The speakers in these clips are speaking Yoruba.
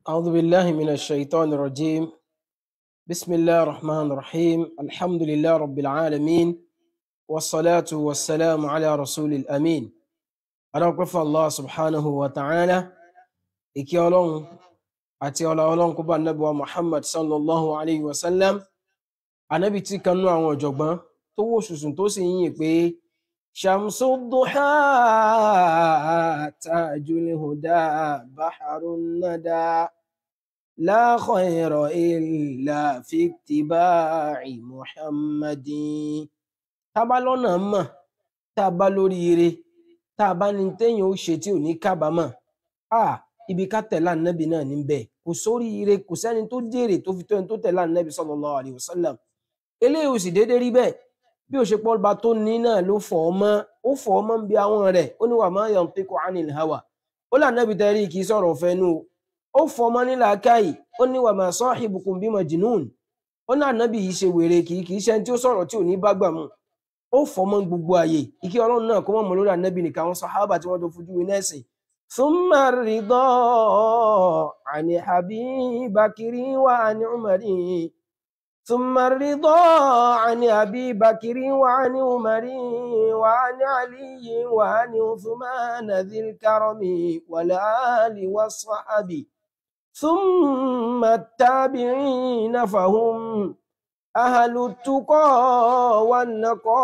أعوذ بالله من الشيطان الرجيم بسم الله الرحمن الرحيم الحمد لله رب العالمين والصلاة والسلام على رسول الأمين أدعوك الله سبحانه وتعالى إكي أولون أتي أولا أولون كبا النبي محمد صلى الله عليه وسلم النبي تي كانوا عن وجبان تو سوسن تو سيين يبي شمس الضحى تاج الهدى بحر الندى لا خير إلا في اتباع محمد tá a bá lọ́nà mọ̀ tá a bá lóríire tá a bá ní téèyàn ó ṣe tí ò ní kábàámọ̀ à ibi ká tẹ̀lé ànábì náà níbẹ̀ kò sóríire kò sẹ́ni tó jèrè tó fi tó ẹni tó tẹ̀lé ànábì sallallahu alaihi wasallam eléyìí ò sì déédéé rí bẹ́ẹ̀ bí ó ṣe pọ́ ọba tó ní náà ló fọ̀ ọ́ mọ́ ó fọ̀ ọ́ mọ́ ń bi àwọn rẹ̀ ó ní wa ma yantiqu anil hawa ó là ànábì tẹ́rí kì í sọ̀rọ̀ fẹ́nu ó fọ̀ ọ́ mọ́ ní làákàyè ó ní wa ma sahibukum bi majnun ó ní ànábì yìí ṣe wèrè kì í kì í ṣe ẹni tí ó sọ̀rọ̀ tí ò ní bá gbà mu ó fọ̀ mọ́ gbogbo ààyè ìkí ọlọ́run náà kó mọ̀ mọ́ lórí ànábì nìkan àwọn sàhábà tí wọ́n tó fojú winá ẹ̀sìn thumma ridha ani habibakiri wa ani umari thumma ridha ani habibakiri wa ani umari wa ani aliyi wa ani uthmana dhil karami wal ali was sahabi thumma tabi'ina fahum أهل التقى والنقى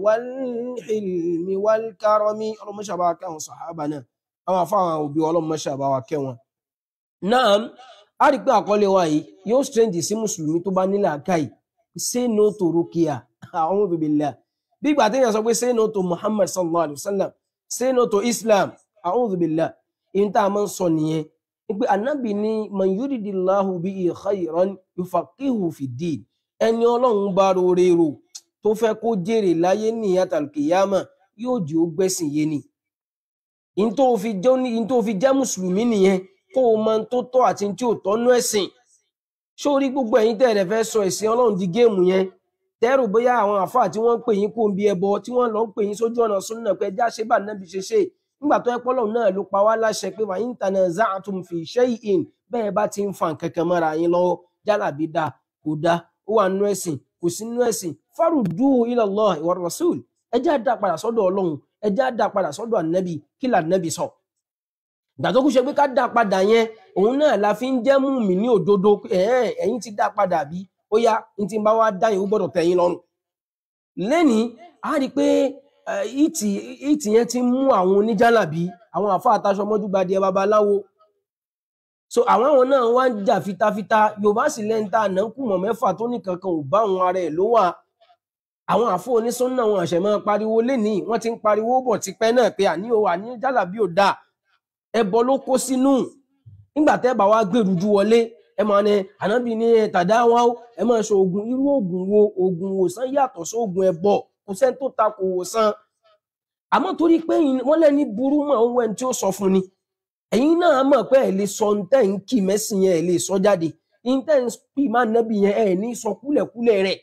والحلم والكرم اللهم شبع كان صحابنا àwọn afáwọn òbí ọlọ́run mọ́ṣẹ́ àbáwá kẹ́ wọn. náà a rí i pé àkọlé wa yìí yóò strange sí mùsùlùmí tó bá nílẹ̀ àkáì say no to rukia a'udhu billah bí ìgbà téèyàn sọ pé say no to muhammad sallallahu alayhi wa sallam say no to islam a'udhu billah ìyẹn tá a máa ń sọ nìyẹn pé anabi ní man yuridillahu bihi khayran yufaqihu fi ddin ẹni ọlọ́run bá rore rò tó fẹ́ kó jèrè láyé ní àtàlùkìyàmà yóò jẹ́ ó gbẹ́sìn yé ni in tó fi jẹ́ ní in tó fi jẹ́ mùsùlùmí nìyẹn kó o mọ tó tọ́ àti tí ò tọ́nú ẹ̀sìn sórí gbogbo ẹ̀yin tẹ́ ẹ̀ fẹ́ sọ ẹ̀sìn ọlọ́run di géèmù yẹn tẹ́rù bóyá àwọn àfáà tí wọ́n ń pè yín kó ń bí ẹbọ tí wọ́n lọ ń pè yín sójú ọ̀nà súnà pé ẹjá ṣe bá nábì ṣe ṣe nígbà tó ẹ pọ́lọ̀ náà ló pa wá láṣẹ pé wà in tanaza'tum fi shay'in bẹ́ẹ̀ bá ti ń fa nǹkan kan mọ́ra yín lọ́wọ́ jálàbí dáa kò dáa ó wà nínú ẹ̀sìn kò sí nínú ẹ̀sìn farudduhu ila Allah wa rasul ẹ jẹ́ á dá padà sọ́dọ̀ ọlọ́run ẹ jẹ́ á dá padà sọ́dọ̀ ànábì kí là ànábì sọ. ìgbà tó kú ṣe pé ká dá padà yẹn òun náà la fi ń jẹ́ mùmí ní òdodo ẹ̀yin ti dá padà bí ó yá ní ti bá wá dá yẹn ó gbọ́dọ̀ tẹ́ yín lọ́rùn. lẹ́ni a rí i pé ìtì yẹn ti mú àwọn oníjàlábí àwọn àfa àtàṣọ mọ́júgbadìẹ babaláwo so àwọn àwọn náà wá ń jà fitafita yorùbá sì lẹ́ńtà náà kù mọ̀ mẹ́fà tó ní kankan ò bá àwọn ara ẹ̀ ló wà àwọn àfọ onísọ́nà wọn àṣẹ máa pariwo lénìí wọ́n ti ń pariwo bọ̀ tipẹ́ náà pé àní o àní jálàbí ò dáa ẹbọ ló kó sínú nígbà tẹ́ bá wá gbèrújú wọlé ẹ máa ní ànábì ní tàdá wá ẹ máa ṣe oògùn irú oògùn wo oògùn wòsàn yàtọ̀ sí oògùn ẹbọ kò sẹ́ni tó ta kò wòsàn àmọ́ torí pé wọ́n lẹ́ni burú mọ́ òun ẹni tí ó sọ fún ni ẹ̀yin náà mọ̀ pé ẹ̀ lè sọ ntẹ́ ń kì mẹ́sìn yẹn ẹ̀ lè sọ jáde ntẹ́ ń pì má nẹ́bì yẹn ẹ̀ ní sọ kúlẹ̀kúlẹ̀ rẹ̀.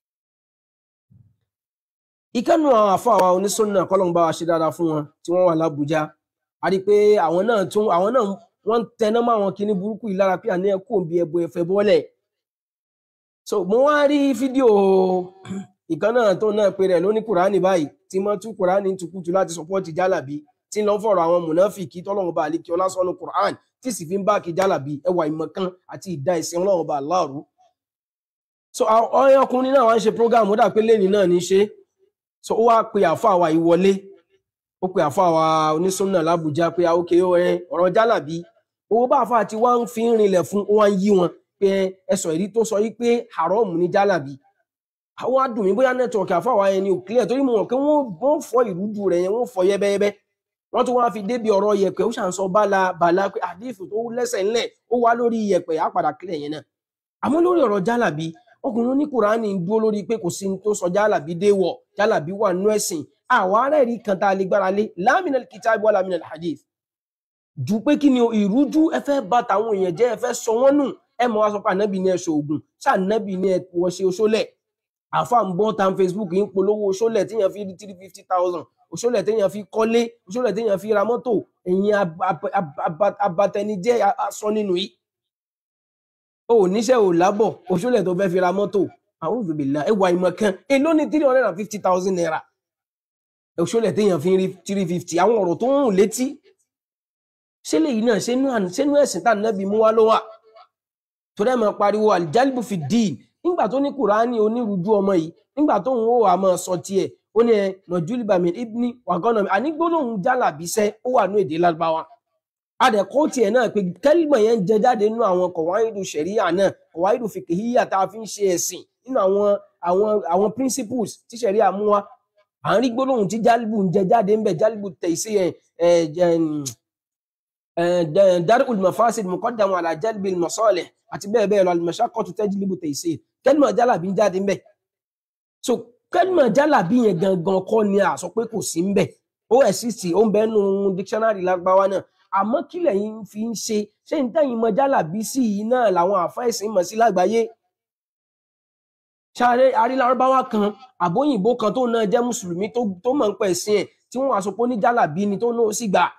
ìkànnù àwọn àfọ àwa onísọ́nà kọ́lọ́n bá wa ṣe dáadáa fún wọn tí wọ́n wà lábújá a rí i pé àwọn náà tún àwọn náà wọ́n ń tẹná mọ́ àwọn kinní burúkú yìí lára pé àní ẹ̀ kò bí ẹbọ ẹ̀fẹ̀ bọ́lẹ̀. so mo wá rí fídíò ìkànnà tó náà pe rẹ̀ lóní kùránì báyìí tí wọ́n tún kùránì tukutu láti sọpọ́ọ̀tì jálàbí tí ń lọ fọ̀rọ̀ àwọn mùnáfìkì tọ́lọ́run bá àlékí ọlásọ́nù Qur'an tí sì fi ń bá kìjálàbí ẹwà ìmọ̀kan àti ìdá ìsìn ọlọ́run bá aláàrú. so ọyọ ọkùnrin náà wá ń ṣe program ó dà pé lẹ́ni náà ní ṣe so ó wá pe àfa àwa ìwọlé ó pe àfa àwa onísùnnà l'Ábùjá pé ókè ọ̀rọ̀ jálàbí owó bá àfa àti wá ń fi ń rinlẹ̀ fún ó wá ń yí wọn pé ẹsọ̀ ìrí tó sọ yí pé haram ní jálàbí àwọn adùn mi bóyá nẹ́tíwọ̀kì àfa àwa yẹn ni ò clear torí mo mọ̀ pé wọ́n fọ ìrújú rẹ̀ yẹn wọ́n fọ yẹ́bẹ́yẹ́bẹ́ wọ́n tún wá fi débi ọ̀rọ̀ yẹ̀pẹ̀ ó ṣàn sọ bala bala pé àdífù tó lẹ́sẹ̀ ńlẹ̀ ó wá lórí yẹ̀pẹ̀ á padà kílẹ̀ yẹn náà àmọ́ lórí ọ̀rọ̀ jálàbí ọkùnrin ní kùránì ń dúró lórí pé kò sí tó sọ jálàbí déwọ̀ jálàbí wà nú ẹ̀sìn àwọn ará ẹ̀rí kan tá a lè gbára lé láàmìnà kìtàbí wà láàmìnà hadith ju pé kí ni ìrújú ẹ fẹ́ bá tàwọn èèyàn jẹ́ ẹ fẹ́ sọ wọ́n nù ẹ mọ̀ wá sọ pé ànábì ní ẹ ṣe ògùn ṣá ànábì ní ẹ wọ́n ṣe oṣólẹ̀ àfa ń bọ́ tan Facebook ń polówó oṣólẹ̀ tíyàn fi rí three fifty thousand òṣòlẹ̀ téèyàn fi kọ́lé òṣòlẹ̀ téèyàn fi ra mọ́tò ẹ̀yin abatẹnijẹ́ asọ nínú yìí o ò níṣẹ́ ò lábọ̀ òṣòlẹ̀ tó fẹ́ fi ra mọ́tò a'udhu billah ẹwà ìmọ̀ kan èló ní three hundred and fifty thousand naira òṣòlẹ̀ téèyàn fi ń rí three fifty àwọn ọ̀rọ̀ tó ń rùn létí ṣé lèyí náà ṣénú ẹ̀sìn tá nàbí mú wá ló wà torí ẹ̀ máa pariwo aljalibu fi dín nígbà tó ní kùránì onírúurú ọmọ yìí nígbà tó ń wò wá máa sọ tiẹ̀ ó ní ẹ nọjúlì bàmí ibni wàgọ́nà mi àní gbólóhùn jálàbíṣẹ́ ó wà ní èdè lárúbáwá adẹ̀kọ́ tiẹ̀ náà pé kẹ́lìmọ̀ yẹn ń jẹ jáde nínú àwọn kọ̀wáìdù ṣẹ̀ríyà náà kọ̀wáìdù fìkìhíyà tá a fi ń ṣe ẹ̀sìn nínú àwọn àwọn àwọn principles tí ṣẹ̀ríyà mú wa à ń rí gbólóhùn tí jálìbù ń jẹ jáde ń bẹ jálìbù tẹ̀sí ẹ̀ darul mafasid muqaddamu ala jalbil masalih àti bẹ́ẹ̀ bẹ́ẹ̀ lọ al-mashaqqatu tajlibu taysir kẹ́lìmọ̀ jálàbí ń jáde ń bẹ so kẹ́lìmọ̀ jálàbí yẹn gangan kọ́ ni a sọ pé kò sí ń bẹ ó exist ó ń bẹ nínú dictionary lágbáwá náà àmọ́ kí lẹ́yìn fi ń ṣe ṣé n tẹ́yìn mọ jálàbí sí yìí náà làwọn àfáìsìn mọ̀ sí lágbàáyé ṣáré arílárúbáwá kan àbóyìnbó kan tó náà jẹ́ mùsùlùmí tó mọ̀ ń pẹ̀ sí ẹ̀ tí wọ́n aṣọ pé ní jálàbí ni tó náà sì gbà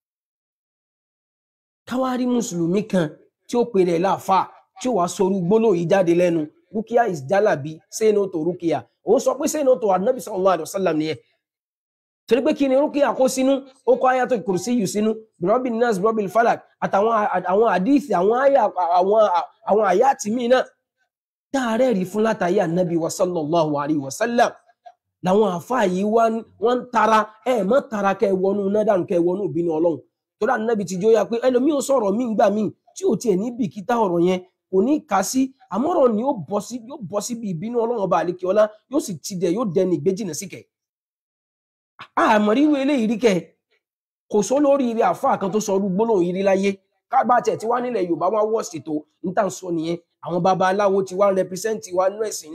káwárí mùsùlùmí kan tí ó pèrè láàfà tí ó wàá sorú gbólóhùn yìí jáde lẹ́nu rúkìá is jálàbí say no to rúkìá òun sọ pé say no to anabi sallallahu alayhi wa sallam nìyẹn torí pé kí ni rúkìá kó sínú ó kó ayatul kùrùsí yìí sínú bìrọ́bì nas bìrọ́bì falak àtàwọn àwọn àdìsí àwọn àyà àwọn àwọn àyà tìmí náà dáàrẹ́ rí fún látàyè anabi wa sallallahu alayhi wa sallam làwọn àfáà yìí wọ́n ń tara ẹ̀ mọ́ tara kẹ́ wọnú nádàrú kẹ́ wọnú ìbínú ọlọ́run torí anabi ti jó ya pé ẹlòmíì ó sọ̀rọ̀ míì gbà míì tí ò tiẹ̀ ní bìkítà ọ̀rọ̀ yẹn kò ní kà sí àmọ́rọ̀ ni yóò bọ́ sí yóò bọ́ síbi ìbínú ọlọ́run ọba àlekè ọlá yóò sì ti dẹ̀ yóò dẹni ìgbéjìnà síkẹ̀ àmọ̀ríwé eléyìí rí kẹ kò sọ lórí ilé àfáà kan tó sọ ọdún gbólóhùn yìí rí láyé kábà tẹ̀ tí wá nílẹ̀ yorùbá wá wọ̀ ṣètò níta ń sọ nìyẹn àwọn babaláwo ti wá ń rẹpísẹ́ǹtì wa nú ẹ̀sìn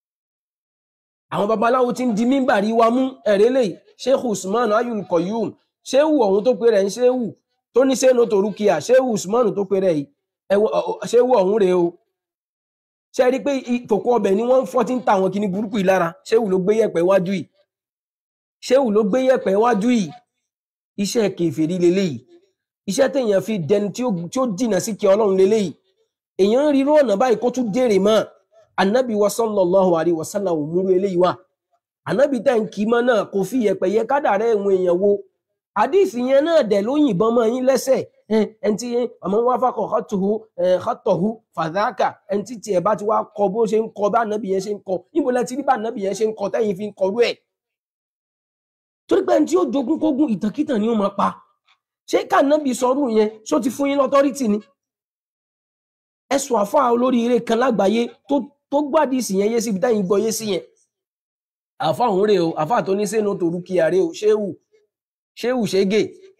àwọn babaláwo ti ń di mímbàrí wa mú ẹ̀rẹ́ lè sheikh usman ayul koyum shehu ọ̀hún tó pe rẹ̀ ń shehu tó ní sẹ́nu tó rúkìá shehu usman tó pe rẹ̀ yìí shehu ọ̀hún rèé o ṣe rí i pé kòkó ọbẹ̀ ni wọ́n ń fọ́ tí ń ta àwọn kinní burúkú yìí lára shehu ló gbé yẹ̀pẹ̀ wájú yìí ṣéwù ló gbé yẹ̀pẹ̀ wájú yìí iṣẹ́ kèfèrí leléyìí iṣẹ́ téèyàn fi dẹni tí ó jìnà sí kí ọlọ́run leléyìí èèyàn ń rí irú ọ̀nà báyìí kó tún dèrè mọ́ anabi wa sallallahu alayhi wa sallam òmùrú eléyìí wà anabi tẹ̀ ń kí mọ́ náà kò fi yẹ̀pẹ̀ yẹ kádàrá ẹ̀wọ̀n èèyàn wo àdìsí yẹn náà dẹ̀ ló yìnbọn mọ́ yín lẹ́sẹ̀ ẹni tí ọmọ wa fakọ̀ xatuhu xatọ̀hu fàdákà ẹni tí tiẹ̀ bá ti wá kọ bó ṣe ń kọ bá anabi yẹn ṣe ń kọ níbo lẹ ti rí bá anabi yẹn ṣe ń kọ tẹ́yìn fi ń kọrú ẹ̀ torí pé ẹni tí ó jogún kógún ìtànkítàn ni ó máa pa ṣé kànábì sọrú yẹn ṣó ti fún yín lọ́tọ́rìtì ni ẹ̀sùn àfáà olóríire kan lágbàáyé tó tó gbádìsì yẹn yé síbi táyìn gbọ́ yé sí yẹn àfáà òun rè o àfáà tó ní sẹ́nu tó rúkìá rè o ṣéwù ṣéwù ṣégè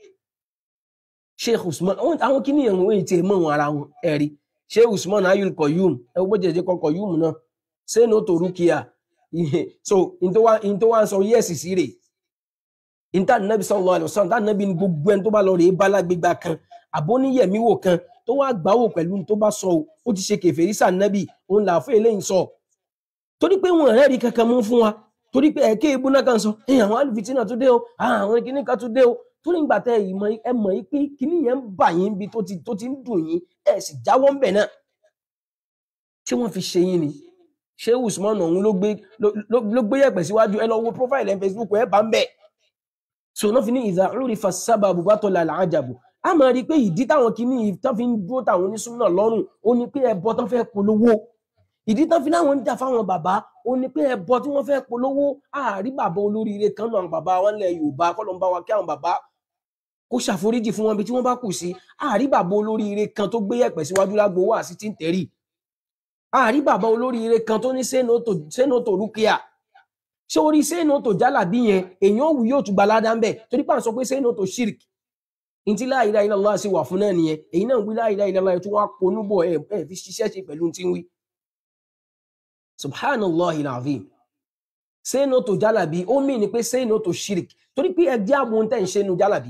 sheikh usman àwọn kìíní ẹ̀wọ̀n èyí tí ẹ mọ̀ wọn ara wọn ẹ̀rí sheikh usman ayul koyum ẹ wọ́n jẹjẹ kọ koyum náà sẹ́nu tó rúkìá so in tó wá ń sọ yẹ́sì sí rè inta nabi sallallahu alaihi wasallam ta nabi ni gbogbo ẹni tó bá lọ rè é bálágbégbá kan àbóníyẹmíwò kan tó wá gbáwò pẹ̀lú tó bá sọ ó ti ṣe kèfèrí sá nabi òun là fún eléyìí sọ torí pé wọn rẹ́ẹ̀rí kankan mú fún wa torí pé ẹ̀kẹ́ ebú náà kan sọ ẹ àwọn alùfitínà tó dé o àwọn kíní kan tó dé o torí ìgbà tẹ ìmọ̀ ẹ mọ̀ yìí pé kíní yẹn ń bà yín bí tó ti tó ti ń dùn yín ẹ sì jáwọ́ ń bẹ̀ náà ṣé wọ́n fi ṣe yín ni ṣé usman ọ̀hún ló gbé ló gbé yẹ̀pẹ̀ síwájú ẹ lọ wo profile ẹ̀ facebook ẹ bá ń bẹ̀ so náà fi ní ìdá lórí fasaba bubato lala ajabu a máa rí i pé ìdí táwọn kìíní tán fi ń dúró táwọn onísúnmọ́ lọ́rùn ó ní pé ẹbọ tán fẹ́ polówó ìdí tán fi láwọn ń jà fáwọn bàbá ó ní pé ẹbọ tí wọ́n fẹ́ polówó àárí bàbá olóríire kan náà bàbá wọn lẹ yorùbá kọlọm bá wa kí àwọn bàbá kó ṣàforíjì fún wọn bí tí wọ́n bá kù sí àárí bàbá olóríire kan tó gbé yẹ̀pẹ̀ síwájú lágbo wá sí tí ń tẹrí àárí bàbá olóríire kan tó ní sẹ́nà tó rúkìá ṣé orí sẹ́nà tó jálàbí yẹn èèyàn òwú yóò tún gbalada ń bẹ̀ torí pàṣẹ pé sẹ́nà tó ṣírk ntí la ilaha illallah sì wà fún náà nìyẹn èyí náà ń wí la ilaha illallah tó wá ponúbọ̀ ẹ̀ ẹ̀ fi ṣiṣẹ́ ṣe pẹ̀lú tí ń wí. subhanallah ilazim sẹ́nà tó jálàbí ó mì ní pé sẹ́nà tó ṣírk torí pé ẹjẹ́ àbò ń tẹ̀ ń ṣe nu jálàbí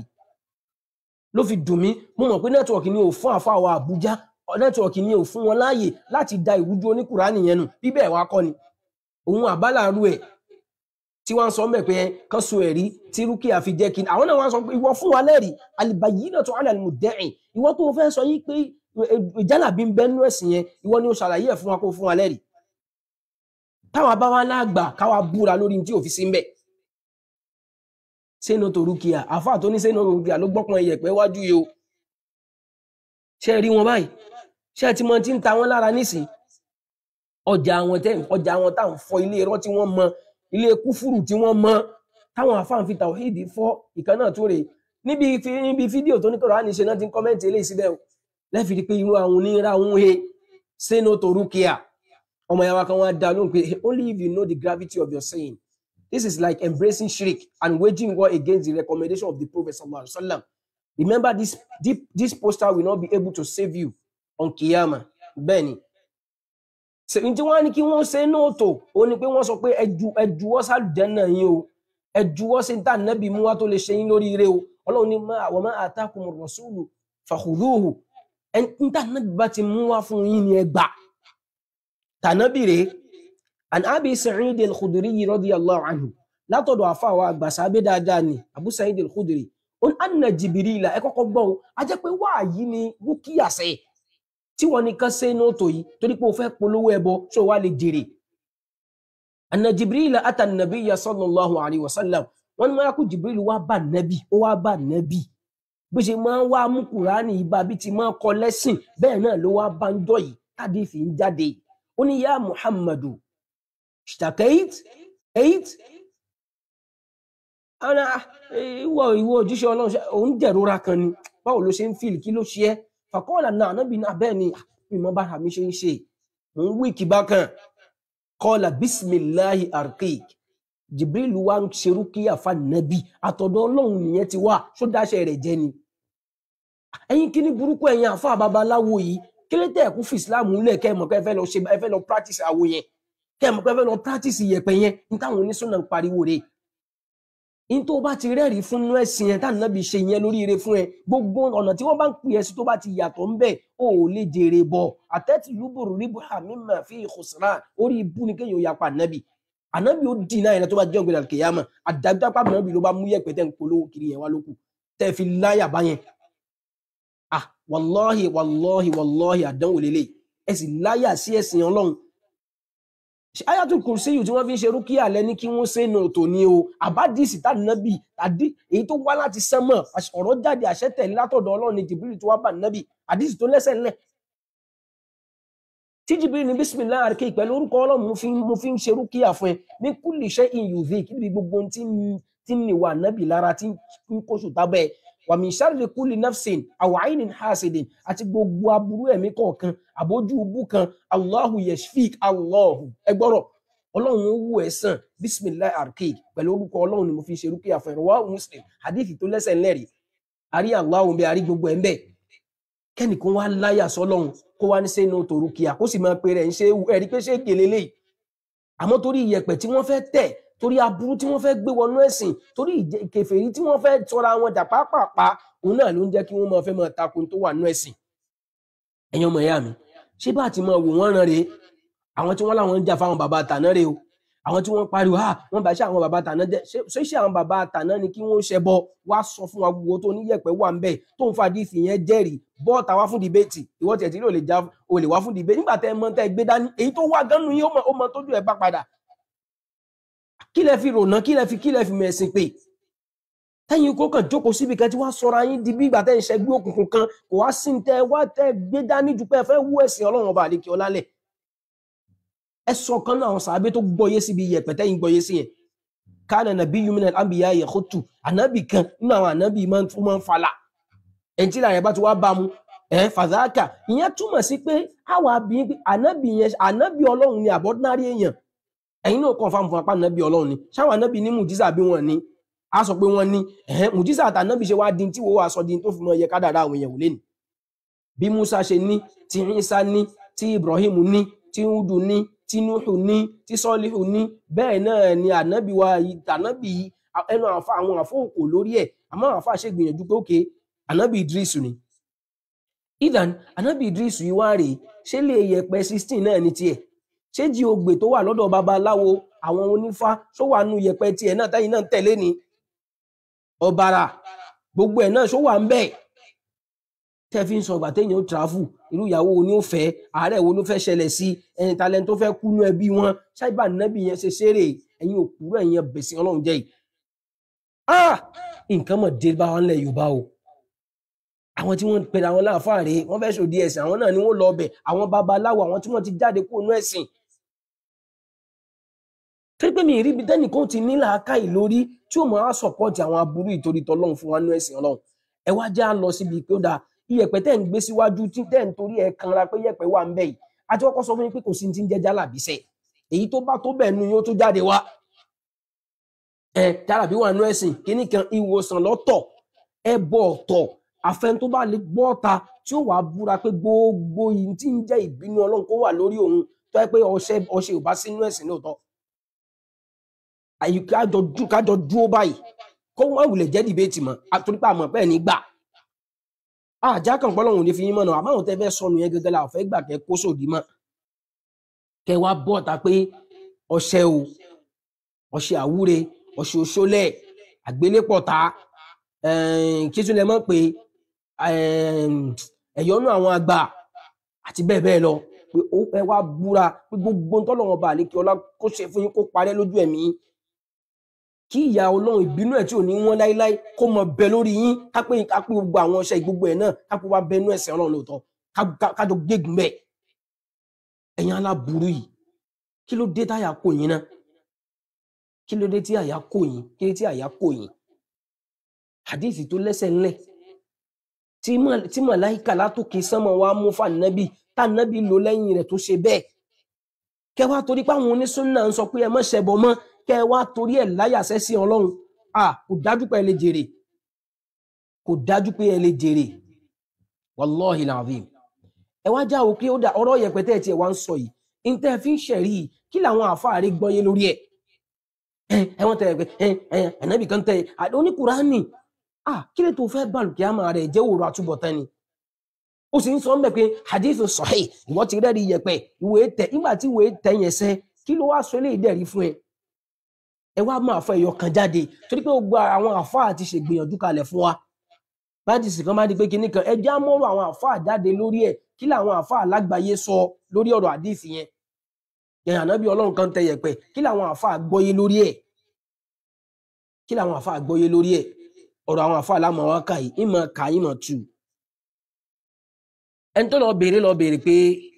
ló fi dùn mí mo mọ̀ pé nẹ́tíwọ̀kì ni ò fún àfàwọ̀ àbújá nẹ́tíwọ̀kì ni ò fún wọn láàyè láti da ìrújú oníkùránì yẹn nù bíbẹ̀ wá kọ́ ni òun àbálàrú ẹ̀ tí wọ́n sọ mẹ́ pé kán so ẹ̀rí tí rúkìá fi jẹ́ kí ni àwọn náà wọ́n sọ pé ìwọ fún wa lẹ́rìí albayinatu ala al-mudda'i ìwọ tó fẹ́ sọ yí pé ìjálàbí ń bẹ nínú ẹ̀sìn yẹn ìwọ ni ó ṣàlàyé ẹ̀ fún wa kó fún wa lẹ́rìí táwa bá wá láàgbà káwa búra lórí tí òfin sí ń bẹ sínú torúkìá àfáà tó ní sínú torúkìá ló gbọ́pọn iyẹ̀pẹ̀ wájú yìí o ṣe rí wọn báyìí ṣe ti mọ tí ń ta wọn lára nísìn ọjà àwọn tẹ ọjà àwọn táwọn fọ ilé irọ́ tí wọ́n mọ ilé kúfúrù tí wọ́n mọ táwọn àfáàn fi tàwíìdì fọ ìkan náà tó rè níbi fi- níbi fídíò tó ní kọ̀rọ̀ àníṣe náà ti ń kọ́mẹ́ǹtì eléyìí síbẹ̀ o lẹ́fìrí pé irú àwọn onírà ń he sínú torúkìá ọmọ yàrá kan wá dá lóhùn pé only if you know the gravity of your saying this is like embracing shirk and waging war against the recommendation of the prophet sallallahu alaihi wasallam remember this deep, this poster will not be able to save you on kiyama bẹ́ẹ̀ni sèyí tí wọ́n á ní kí wọ́n ṣe nóòtò ó ní pé wọ́n sọ pé ẹju ẹjuwọ́ sálùjẹ́nà yín o ẹjuwọ́ sí ní tànàbí mú wá tó lè ṣe yín lórí ire o ọlọ́run ní máa àwọn máa atakum rasulu fakhudhuhu ẹni ní tànàbí bá ti mú wá fún yín ni ẹ gbà tànàbí rèé an abi sa'id al-khudri radiyallahu anhu látọ̀dọ̀ àfàwà àgbà sábẹ́ dáadáa ni abu sa'id al-khudri ó ní anna jibirila ẹ kọ́kọ́ gbọ́ o a jẹ́ pé wáàyí ni rúkìá sẹ́yìn tí wọ́n nìkan ṣe nóòtò yìí torí pé o fẹ́ polówó ẹbọ ṣó wá lè jèrè anna jibril ata nabiyya sallallahu alayhi wa sallam wọ́n ní mọ́lákù jibril wá bá nabi ó wá bá nabi bó ṣe máa ń wá mú kùránì ibà bí ti máa ń kọ lẹ́sìn bẹ́ẹ̀ náà ló wá bá ń jọ yìí tàbí fi ń jáde ó ní yá muhammadu shtakait eight ana ìwọ ìwọ òjíṣẹ́ Ọlọ́run ṣe- òun jẹ̀rora kan ni báwo ló ṣe ń fìlì kí ló ṣe ẹ́ fàkọọlà náà ànábì náà bẹ́ẹ̀ ni ìmọ̀ bára mi ṣe ń ṣe mò ń wí kí bákan kọlà bísímìláhi arkik jibril wa ń ṣerú kí àfa nàbì àtọ̀dọ̀ Ọlọ́run nìyẹn ti wá ṣó dáṣẹ rẹ̀ jẹ ni ẹ̀yin kí ní burúkú ẹ̀yin àfa babaláwo yìí kí ló tẹ ẹkú fi islam lẹ kẹ ẹ mọ̀ pé ẹ fẹ́ lọ ṣe ẹ fẹ́ lọ practice àwo yẹn kẹ ẹ mọ̀ pé ẹ fẹ́ lọ practice iyẹ̀pẹ̀ yẹn ní táwọn oníṣúná ń pariwo rẹ̀ in tó bá ti rẹ́rìí fún inú ẹ̀sìn ẹ̀ táwọn nábì ṣe yẹn lórí ire fún ẹ gbogbo ọ̀nà tí wọ́n bá ń pè ẹ́ sí tó bá ti yàtọ̀ ń bẹ̀ ó ò lè jèrè bọ̀ àtẹ́tì lúbùrù ríbu àmìmọ̀ fi ìkùsùnà orí ibú ni kéèyàn yapa ànábì ànábì ó dì náà yẹn tó bá jẹ́ ògbéra kìyàmà àdájọ́ pàmò ànábì ló bá mú yẹ̀pẹ̀ tẹ́ ń polówó kiri yẹn wá lókù tẹ́ fi láyà bá yẹn ah wàláhì wàláhì wàláhì àdánwò lélẹ̀ ẹ sì láyà sí ẹ̀sìn ọlọ́run Ṣé ayatul kursi yìí tí wọ́n fi ń ṣe rúkìá lẹ́ni kí wọ́n ṣe nù tó ní o àbádìsí tànàbì àdí èyí tó wá láti sánmọ̀ àṣ- ọ̀rọ̀ jáde àṣẹ tẹ̀lé látọ̀dọ̀ ọlọ́run ní jìbìrì tó wá bá nàbì àdìsí tó lẹ́sẹ̀ ńlẹ̀ tí jìbìrì ní bísímìlá àríkè pẹ̀lú orúkọ ọlọ́run mo fi ń- mo fi ń ṣe rúkìá fún ẹ ní kulli shay'in yudhik níbi gbogbo ohun tí ń- tí ń nìwà nàbì lára tí ń kóṣù tábẹ́ wa min sharri kulli nafsin aw aynin hasidin àti gbogbo aburú ẹ̀mí kọ̀ọ̀kan àbójú ubú kan allahu yashfik allahu ẹgbọ́rọ̀ ọlọ́run ó wù ẹ́ sàn bisimilahi arkeek pẹ̀lú orúkọ ọlọ́run ni mo fi ṣe rúkìá fún ẹ̀rọ wa muslim hadithi tó lẹ́sẹ̀ ńlẹ́rìí àrí allahu bí àrí gbogbo ẹ̀ ń bẹ̀ kẹ́nìkan wá láyà sọlọ́run kó wá ní sẹ́nu tó rúkìá kó sì máa pe rẹ̀ ń ṣe ẹ̀rí pé ṣé gèlè léyìí àmọ́ torí iyẹ̀pẹ̀ tí wọ́n fẹ́ tẹ̀ torí aburú tí wọ́n fẹ́ gbé wọnú ẹ̀sìn torí ìjẹ- kèfèrí tí wọ́n fẹ́ tọra wọn jà pápápá òun náà ló ń jẹ́ kí wọ́n máa fẹ́ máa takun tó wà nú ẹ̀sìn ẹ̀yin ọmọ ìyá mi ṣé bá ti máa wò wọ́n ràn rèé àwọn tí wọ́n láwọn ń jà fáwọn bàbá àtàná rèé o àwọn tí wọ́n pariwo ha wọ́n bá ṣe àwọn bàbá àtàná jẹ́ ṣé ṣé ṣé àwọn bàbá àtàná ni kí wọ́n ṣẹbọ wá sọ fún wa gbogbo tó níyẹ̀pẹ̀ wà ń bẹ̀ tó ń fa díìsì yẹn jẹ́rìí bọ́ọ̀tà wá fún dìbẹ́tì ìwọ tiẹ̀ tí ló lè já o lè wá fún dìbẹ́tì nígbà tẹ́ ẹ mọ tẹ́ ẹ gbé dání èyí tó wà ganu yín ó mọ ó mọ tójú ẹ bá padà kí lẹ fi rònà kí lẹ fi kí lẹ fi mẹ̀sìn pé tẹ́yìn kó kàn jókòó síbi kan tí wàá sọra yín di bí ìgbà tẹ́ ń ṣẹgbẹ́ òkùnkùn kan kò wá sí ní tẹ́ ẹ wá tẹ́ ẹ gbé dání ju pé ẹ fẹ́ wú ẹ̀sìn ọlọ́run ọba àlekè ọlálẹ̀ ẹ sọ kan náà àwọn sàábé tó gbọ́yé síbi iyẹ̀pẹ̀ tẹ́yìn gbọ́yé sí yẹn kánà nàbí yumina àbíyá yẹ̀kọ́tù ànábì kan nínú àwọn ànábì máa ń tún máa ń falà ẹni tí ìlànà yẹn bá ti wá bá mu ẹ fàdákà ìyẹn túmọ̀ sí pé àwọn àbíyín pé ànábì yẹn ànábì ọlọ́run ni àbọ̀dúnárì èèyàn ẹ̀yin náà kàn fáwọn fún apá ànábì ọlọ́run ni ṣáwọn ànábì ní mùjísà bí wọ́n ní a sọ pé wọ́n ní ẹ̀hẹ́n mùjísà àtànábì ṣe wá di tí wọ́n wá sọ di tó fi mọ iye kádàrá àwọn èèyàn wò lé ní bí musa ṣe ní tí isa ní tí ibrahim ní tí udu ní tí nuhu ní tí sọlihu ní bẹ́ẹ̀ náà ni ànábì wa yìí ànábì yìí ẹnu àfa àwọn àfọ òkò lórí ẹ̀ àmọ́ àwọn àfa ṣe gbìyànjú pé òkè ànábì idris ni idan ànábì idris yìí wá rèé ṣé lè yẹpẹ sixteen náà ní tiẹ̀ ṣé jí ogbè tó wà lọ́dọ̀ babaláwo àwọn onífá ṣó wà nù yẹpẹ tiẹ̀ náà táyì náà ń tẹ̀lé ni ọ̀bàrà gbogbo ẹ̀ náà ṣó wà ń bẹ̀ tẹ́ fi ń sọ ìgbà téèyàn ó tìráfù irú ìyàwó wo ni ó fẹ́ àárẹ̀ wo ló fẹ́ ṣẹlẹ̀ sí ẹni talent tó fẹ́ kú nú ẹbí wọn ṣáìbà nẹ́bí yẹn ṣe ṣeré ẹ̀yin òkúrò ẹ̀yin ẹbẹ̀sìn ọlọ́run jẹ́ yìí ah nǹkan mọ̀ dé bá wọn lẹ̀ yorùbá o àwọn tí wọ́n ń pèrè àwọn láàfáà rèé wọ́n fẹ́ ṣòdì ẹ̀sìn àwọn náà ni wọ́n lọ ọbẹ̀ àwọn babaláwo àwọn tí wọ́n ti jáde kúrò nú ẹ̀sìn torí pé mi ì rí ibi tẹ́nìkan ti ní làákàyè lórí tí ó máa sọ̀pọ̀tì àwọn aburú ìtorí tọlọ́run fún wa nú ẹ̀sìn ọlọ́run ẹ wá já lọ síbi pé ó dáa iyẹ̀pẹ̀ tẹ́ ń gbé síwájú tí tẹ́ ń torí ẹ̀ kanra pé iyẹ̀pẹ̀ wà ń bẹ̀ yìí àti kọ́kọ́ sọ fún yín pé kò sí ti ń jẹ́ jálàbísẹ̀ èyí tó bá tó bẹ̀ nu yóò tó jáde wá ẹ jálàbí wà nú ẹ̀sìn kíní kan ìwòsàn lọ́tọ̀ ẹ bọ̀ ọ̀tọ̀ àfẹn tó bá lè gbọ́ ọ̀ta tí ó wàá búra pé gbogbo yìí tí ń jẹ́ ìbínú ọlọ́run kó wà lórí òun tó yẹ pé ọṣẹ ọṣẹ ò bá sínú ẹ̀sìn lóòótọ́ àyíká kájọ dúró báyìí kó wọn wulẹ̀ jẹ́ dìbẹ́tì mọ́ àtúrípà mọ̀ bẹ́ẹ̀ ní gbà àjà kan pọ́lọ́hún ní fi yín mọ̀nà àmọ́ àwọn tẹ́ fẹ́ sọnù yẹn gẹ́gẹ́ la ò fẹ́ gbà kẹ́ kó sòdì mọ́ kẹ́ wá bọ́ ta pé ọṣẹ o ọṣẹ àwúre ọṣẹ òṣòlẹ̀ àgbélépọ̀ta kí tún lẹ mọ̀ pé ẹ̀yọ́nú àwọn àgbà àti bẹ́ẹ̀ bẹ́ẹ̀ lọ pé ó ẹ wá búra pé gbogbo ntọ́lọ́wọ́n bá àlékè ọlá kó ṣe fún yín kó parẹ́ lójú ẹ̀mí kí ìyá ọlọ́run ìbínú ẹ̀ tí ò ní wọ́n láíláí kó mọ bẹ lórí yín kápẹ́ kápẹ́ gbogbo àwọn ọṣẹ gbogbo ẹ̀ náà kápẹ́ wá bẹnu ẹ̀sẹ̀ ọlọ́run lóòótọ́ kájọ gégùn bẹ́ẹ̀ ẹ̀yin aláburú yìí kí ló dé táyà kò yín náà kí ló dé tí àyà kò yín kí ló dé tí àyà kò yín hadithi tó lẹ́sẹ̀ ńlẹ̀ tí màláìkà látòkè sánmọ̀ wá mú fànàbì tànàbì lò lẹ́yìn rẹ̀ tó ṣe bẹ́ẹ̀ kẹ wá torí pé àwọn onísúnnà ń sọ pé ẹ má ṣẹbọ mọ́ kẹ wá torí ẹ̀ láyàsẹ́ sí ọlọ́run à kò dájú pé ẹ lè jèrè kò dájú pé ẹ lè jèrè wàláhì làvim ẹ wá já òkè ó dà ọ̀rọ̀ yẹpẹtẹ tí ẹ wá ń sọ yìí ntẹ fi ń ṣẹ̀rí yìí kí làwọn àfáàrí gbọ́yé lórí ẹ̀ ẹ wọ́n tẹ ẹ ẹ ẹ̀nàbì kan tẹ oníkùránì à kí lè tó fẹ́ bàlùkì àmà rẹ̀ jẹ́ òru àtúbọ̀tán ni ó sì ń sọ mbẹ pé hadithu sahih ìwọ ti rẹ́ẹ̀rí yẹpẹ ìwé tẹ nígbà tí ìwé tẹ yẹn sẹ kí ló wá sọ eléyìí dẹ̀rí fún ẹ ẹ wá máa fọ ẹyọ kan jáde torí pé gbogbo àwọn àfáà ti ṣègbìyànjú kalẹ̀ fún wa báyìí sì kan máa di pé kinní kan ẹ já mọ́rọ̀ àwọn àfáà jáde lórí ẹ̀ kí làwọn àfáà lágbàáyé sọ lórí ọ̀rọ̀ hadith yẹn yẹn ànábì ọlọ́run kan tẹ yẹpẹ kí làwọn àfáà gbọ́yé lórí ẹ̀ kí làwọn àfáà gbọ́yé lórí ẹ̀ ọ̀rọ̀ àwọn àfáà lámọ̀ wá kà yìí ìmọ̀ kà ìmọ̀ tù ẹni tó lọ béèrè lọ béèrè pé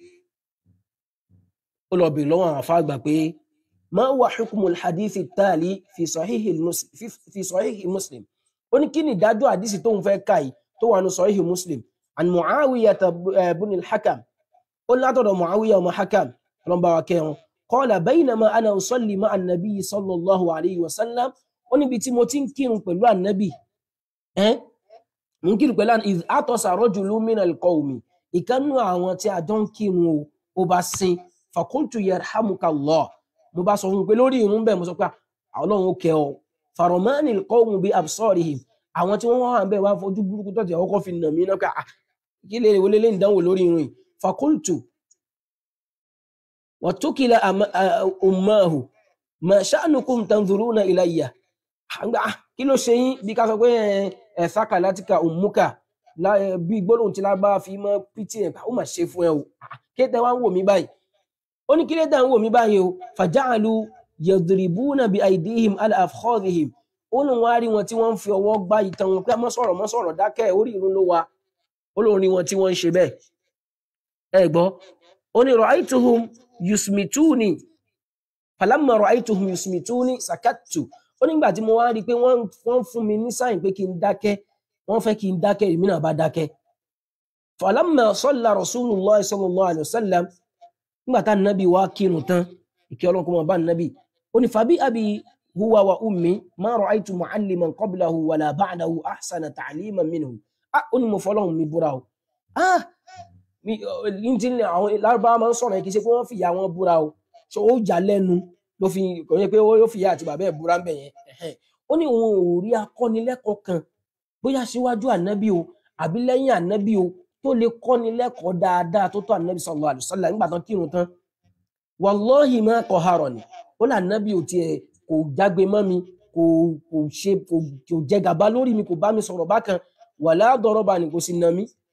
ó lọ béèrè lọ́wọ́ àwọn àfáà gbà pé ma wà hukumul hadithi tali fi sahihi muslim fi sahihi muslim ó ní kí ni ìdájọ́ àdísì tóun fẹ́ kà yìí tó wà ní sahihi muslim an muawiya ibn al-hakam ó ní látọ̀dọ̀ muawiya ọmọ hakam ọlọ́mọba wa kẹwọn qala baynama ana usalli ma annabi sallallahu alayhi wa sallam ó níbi tí mo ti ń kírun pẹ̀lú annabi ẹ́ mo ń kírun pẹ̀lú iz atasa rajulun min al-qawmi ìkánú àwọn tí a jọ ń kírun o ó bá sin fakultu yarhamukallah mo bá sọ fún un pé lórí irun bẹ́ẹ̀ mo sọ pé ọlọ́run ó kẹ́ ọ faromani qawmu bi absarihim àwọn tí wọ́n wà ń bẹ̀ wá fojú burúkú tó ti ọkọ̀ fi nà mí náà ká kí lè wọlé lé ìdánwò lórí irun yìí fakultu watukila ummahu ma sha'nukum tanzuruna ilayya kí ló ṣe yín bí ká sọ pé ẹ sáka látíkà ummuka bí gbólóhùn tí lágbára fi mọ pt ẹ ó mà ṣe fún ẹ o kéde wá ń wò mí báyìí ó ní kílé dá ń wò mí báyìí o fàjáàlú yadribuna bi aidihim ala afkhadhihim ó lóun wá rí wọn tí wọ́n ń fi ọwọ́ gbá ìtàn wọn pé mọ́ sọ̀rọ̀ mọ́ sọ̀rọ̀ dákẹ́ orí ìrun ló wa ó lóun rí wọn tí wọ́n ń ṣe bẹ́ẹ̀ ẹ gbọ́ ó ní ra'aytuhum yusmituni falamma ra'aytuhum yusmituni sakattu ó nígbà tí mo wá rí i pé wọ́n fún mi ní sáyìn pé kí n dákẹ́ wọ́n fẹ́ kí n dákẹ́ èmi náà bá dákẹ́ falamma salla rasulullah sallallahu alayhi wa sallam nígbà tá nàbí wá kírun tán ìkẹ́ ọlọ́run kó máa bá nàbí ó ní fàbí àbí huwa wa ummi ma ra'aytu mu'alliman qablahu wala ba'dahu ahsana ta'liman minhu ah ó ní mo fọlọ́run mi búra o ah mi ní ti ní àwọn lárúbáwá máa ń sọ̀rọ̀ yẹn kì í ṣe pé wọ́n fìyà wọn búra o ṣé ó jà lẹ́nu ló fi kò yẹ pé ó fìyà àti bàbá ẹ̀ búra ń bẹ̀ yẹn ó ní òun ò rí akọ́nilẹ́kọ̀ọ́ kan bóyá síwájú ànábì o àbí lẹ́yìn ànábì o tó lè kọ́ni lẹ́kọ̀ọ́ dáadáa tó tó ànábì sallallahu alaihi wasallam nígbà tán kírun tán wallahi ma qaharani ó là ànábì ò tiẹ̀ kò jágbe mọ́ mi kò kò ṣe kò kò jẹ gàba lórí mi kò bá mi sọ̀rọ̀ bákan wala darabani kò sì nà mí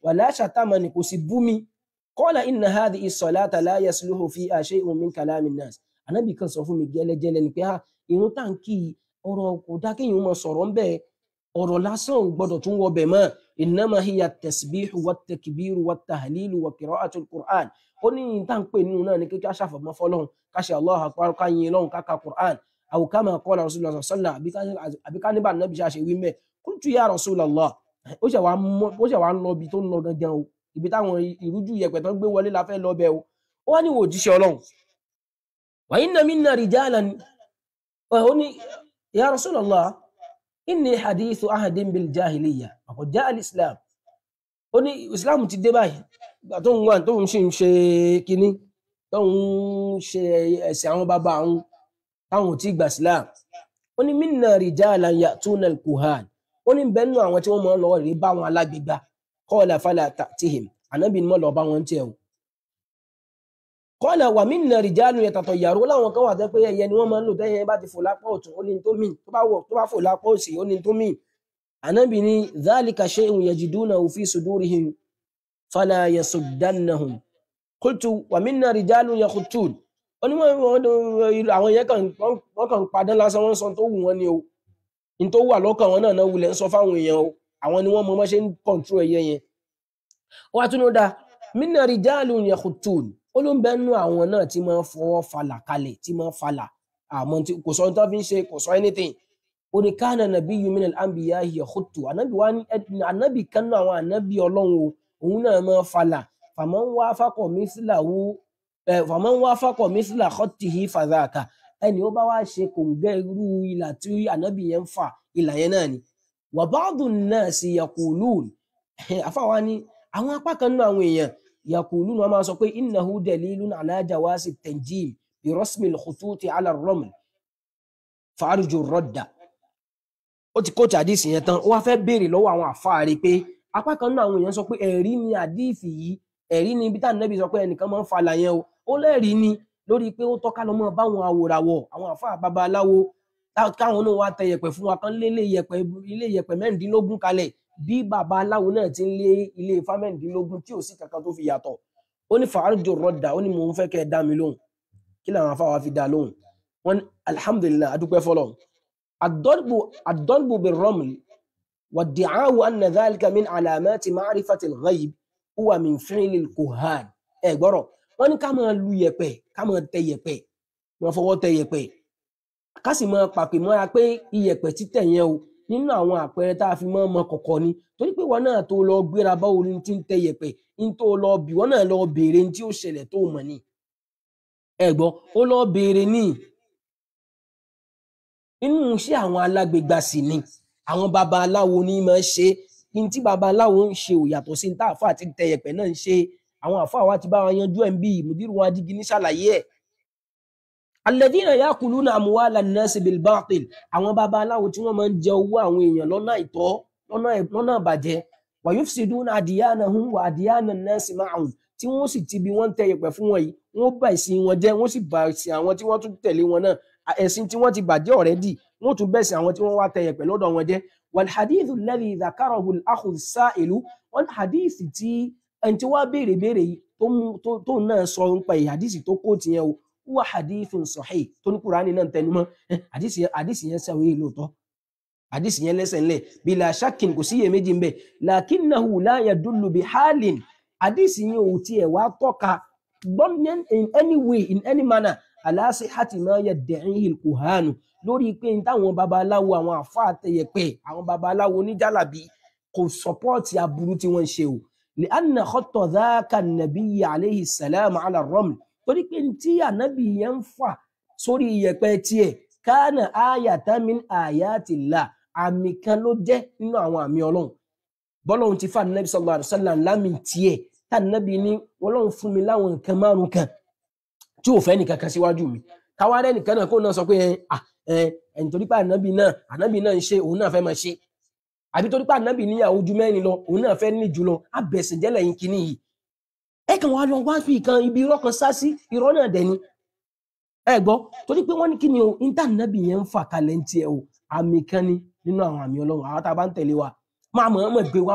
wala shatamani kò sì bú mi qala inna hadhihi as-salata la yasluhu fiha shay'un min kalami an-nas ànábì kan sọ fún mi gẹ́lẹ́gẹ́lẹ́ ni pé ha irun tá n kí ọ̀rọ̀ kò dá kéèyàn máa sọ̀rọ̀ ńbẹ̀ ọ̀rọ̀ lásán ò gbọ́dọ̀ tún wọ bẹ̀ mọ́ innama hiya at-tasbihu wat-takbiru wat-tahlilu wa qira'atu al-Qur'an ó ní tá n pè nínú náà ni kíkà ṣàfọ̀mọ́ fọlọ́run ká ṣe Allahu akbar ká yin lọ́run ká ka Qur'an aw kama qala rasulullah sallallahu alaihi wasallam àbí ká níbà nàbí ṣe àṣewí mẹ́ qultu ya rasulallah ó ṣe wàá mọ- ó ṣe wàá ń lọ ibi tó ń lọ gangan o ibi táwọn ìrújú yẹpẹ tó ń gbé wọlé la fẹ́ lọ bẹ o ó wá ní wò jíṣẹ́ Ọlọ́run wa inna minna rijalan ó ní ya rasulallah inni hadithu ahadin bil jahiliya wa jaa al islam ó ní islam ti dé báyìí ìgbà tó ń wà tó ń ṣe ń ṣe kinní tó ń ṣe ẹ̀sìn àwọn bàbá àwọn táwọn ò tí gbà islam ó ní minna rijalan ya'tuna al kuhan ó ní bẹ́ẹ̀ nù àwọn tí wọ́n máa ń lọ rí bá wọn alágbègbà qala fala ta'tihim ànábì ni mo lọ bá wọn tiẹ̀ o qala wa minna rijalun yatatayyaru ó láwọn kan wà tẹ́ pé ẹyẹ ni wọ́n máa ń lò tẹ́yẹ bá ti fò lápá ọ̀tún ó ní tó mì tó bá wọ̀ tó bá fò lápá òsì ó ní tó mì ànábì ni dhalika shay'un yajidunahu fi sudurihim fala yasuddannahum qultu wa minna rijalun yakhutun ó ní wọ́n- wọ́n- àwọn yẹn kàn wọ́n kàn ń padà lásán wọ́n ń sọ tó wù wọ́n ni o ní tó wà lọ́kàn wọn náà náà wulẹ̀ ń sọ fáwọn èèyàn o àwọn ni wọ́n mọ bá ṣe ń kọ̀ǹtró ẹyẹ yẹn ó wá tún ní ó dáa minna rijalun yakhutun ó ló ń bẹ nú àwọn náà tí máa ń fọwọ́ falà kalẹ̀ tí máa ń falà àmọ́ tí kò sọ ohun tó fi ń ṣe kò sọ anything ó ní kana nabiyyu min al-anbiya'i yakhutu ànábì wá ní ẹ- ànábì kan náà àwọn ànábì ọlọ́run o òun náà máa ń falà faman wafaqa mithlahu ẹ, faman wafaqa mithla khattihi fadhaka ẹni ó bá wá ṣe kòǹgẹ́ irú ìlà tí ànábì yẹn ń fà ìlà yẹn náà ni wa ba'du an-nasi yaqulun àfàwa ni àwọn apá kan nínú àwọn èèyàn yaqulun wọn máa sọ pé innahu dalilun ala jawasi tanjim bi rasmi al-khututi ala ar-raml fàárùjù rọdà ó ti kóòtù àdìsí yẹn tán ó wá fẹ́ béèrè lọ́wọ́ àwọn àfáàrí pé apá kan náà àwọn èèyàn sọ pé ẹ̀rí ni àdìsí yìí ẹ̀rí ni ibi táwọn nẹ́bí sọ pé ẹnìkan máa ń fa àlàyé o ó lẹ́rìí ni lórí pé ó tọ́ka lọ́mọ báwọn awòràwọ̀ àwọn àfáà babaláwo tá- káwọn náà wá tẹ yẹ̀pẹ̀ fún wa kan lé ilé yẹ̀pẹ̀ ilé yẹ̀pẹ̀ mẹ́rìndínlógún kalẹ̀ bí babaláwo náà ti ń lé ilé ifá mẹ́rìndínlógún tí ò sí kankan tó fi yàtọ̀ ó ní fàárùjù rọdà ó ní mò ń fẹ́ kẹ́ ẹ dá mi lóhùn kí làwọn afáwa fi dá lóhùn wọn ní alhamdulillah adúpẹ́ fọlọ́run الضرب الضرب بالرمل وادعاء أن ذلك من علامات معرفة الغيب هو من فعل الكهان ẹ gbọ́rọ̀ wọ́n ní ká máa lu yẹ̀pẹ̀ ká máa tẹ yẹ̀pẹ̀ wọ́n fọwọ́ tẹ yẹ̀pẹ̀ ká sì máa pàpè mọ́ra pé iyẹ̀pẹ̀ títẹ̀ yẹn o nínú àwọn àpẹẹrẹ tá a fi máa mọ kọ̀kọ̀ ni torí pé wọn náà tó lọ gbéra báwo ni ti ń tẹ yẹ̀pẹ̀ ní tó lọ bì wọ́n náà lọ béèrè ní tí ó ṣẹlẹ̀ tó mọ̀ ni ẹ gbọ́ ó lọ béèrè ní inú iṣẹ́ àwọn alágbègbà sì ni àwọn babaláwo ní máa ń ṣe ní tí babaláwo ń ṣe ò yàtọ̀ sí ní tá àfáà ti tẹ yẹ̀pẹ̀ náà ń ṣe àwọn àfáà wa ti bá wa yanjú ẹ̀ ń bí ìmùdírù wọn adígi ní ṣàlàyé ẹ̀. alladhina yakuluna amwala an-nasi bil batil àwọn babaláwo tí wọ́n máa ń jẹ owó àwọn èèyàn lọ́nà àìtọ́ lọ́nà lọ́nà ìbàjẹ́ wa yufsiduna adiyanahum wa adiyana an-nasi ma'ahum tí wọ́n sì ti bí wọ́n ń tẹ yẹ̀pẹ̀ fún wọn yìí wọ́n bà ìsìn wọn jẹ́ wọ́n sì bà ìsìn àwọn tí wọ́n tún tẹ̀lé wọn náà à- ẹ̀sìn tí wọ́n ti bàjẹ́ ọ̀rẹ́dì wọ́n tún bẹ̀sìn àwọn tí wọ́n wá tẹ yẹ̀pẹ̀ lọ́dọ̀ wọn jẹ́ wal hadithu alladhi dhakarahu al-akhu as-sa'ilu wọn hadithi tí ẹni tí wọ́n béèrè béèrè yìí tó mú tó tó náà sọ nípa èyí hadithi tó kó tiẹ̀ o wà hadithun sahih tó ní kúránì náà tẹnumọ́ Eh, hadithi yẹn hadithi yẹn sẹ́wọ́n yìí lóòótọ́ hadithi yẹn lẹ́sẹ̀ ńlẹ̀ bila shakkin kò sí iyèméjì ń bẹ̀ lakinnahu la yadullu bi halin hadithi yẹn ò tiẹ̀ wá tọ́ka gbọ́n in any way in any manner ala sihhati ma yadda'ihi al-kuhanu lórí pé n táwọn babaláwo àwọn àfáà tẹyẹpẹ àwọn babaláwo oníjàlábí kò sọpọ́ọ̀tì aburú tí wọ́n ń ṣe o li anna khatta dhaka an-nabiyyi alayhi salam ala ar-raml torí pé n tí ànábì yẹn ń fà sórí iyẹ̀pẹ̀ tiẹ̀ kana ayatan min ayatillah àmì kan ló jẹ́ nínú àwọn àmì ọlọ́run bọ́lọ́run ti fà nàbì sallallahu alaihi wasallam lámì tiẹ̀ tá nàbì ní ọlọ́run fún mi láwọn nǹkan márùn kan tí ò fẹ́ nìkan kan síwájú mi káwá rẹ nìkan náà kó náà sọ pé ẹ à ẹ ẹ nítorí pé ànábì náà ànábì náà ń ṣe òun náà fẹ́ máa ṣe àbí torí pé ànábì níyàwó ju mẹ́rin lọ òun náà fẹ́ ní jùlọ abẹ̀sìn jẹ́lẹ̀ yín kínní yìí ẹ kàn wá lọ wá fi kan ibi irọ́ kan sá sí irọ́ náà dẹ̀ ni ẹ gbọ́ torí pé wọ́n ní kí ni o níta ànábì yẹn ń fà kalẹ̀ ń tiẹ̀ o àmì kan ni nínú àwọn àmì ọlọ́run àwọn tá a bá ń tẹ̀lé wa máa mọ̀ ọ́n mọ̀ gbé wá báyìí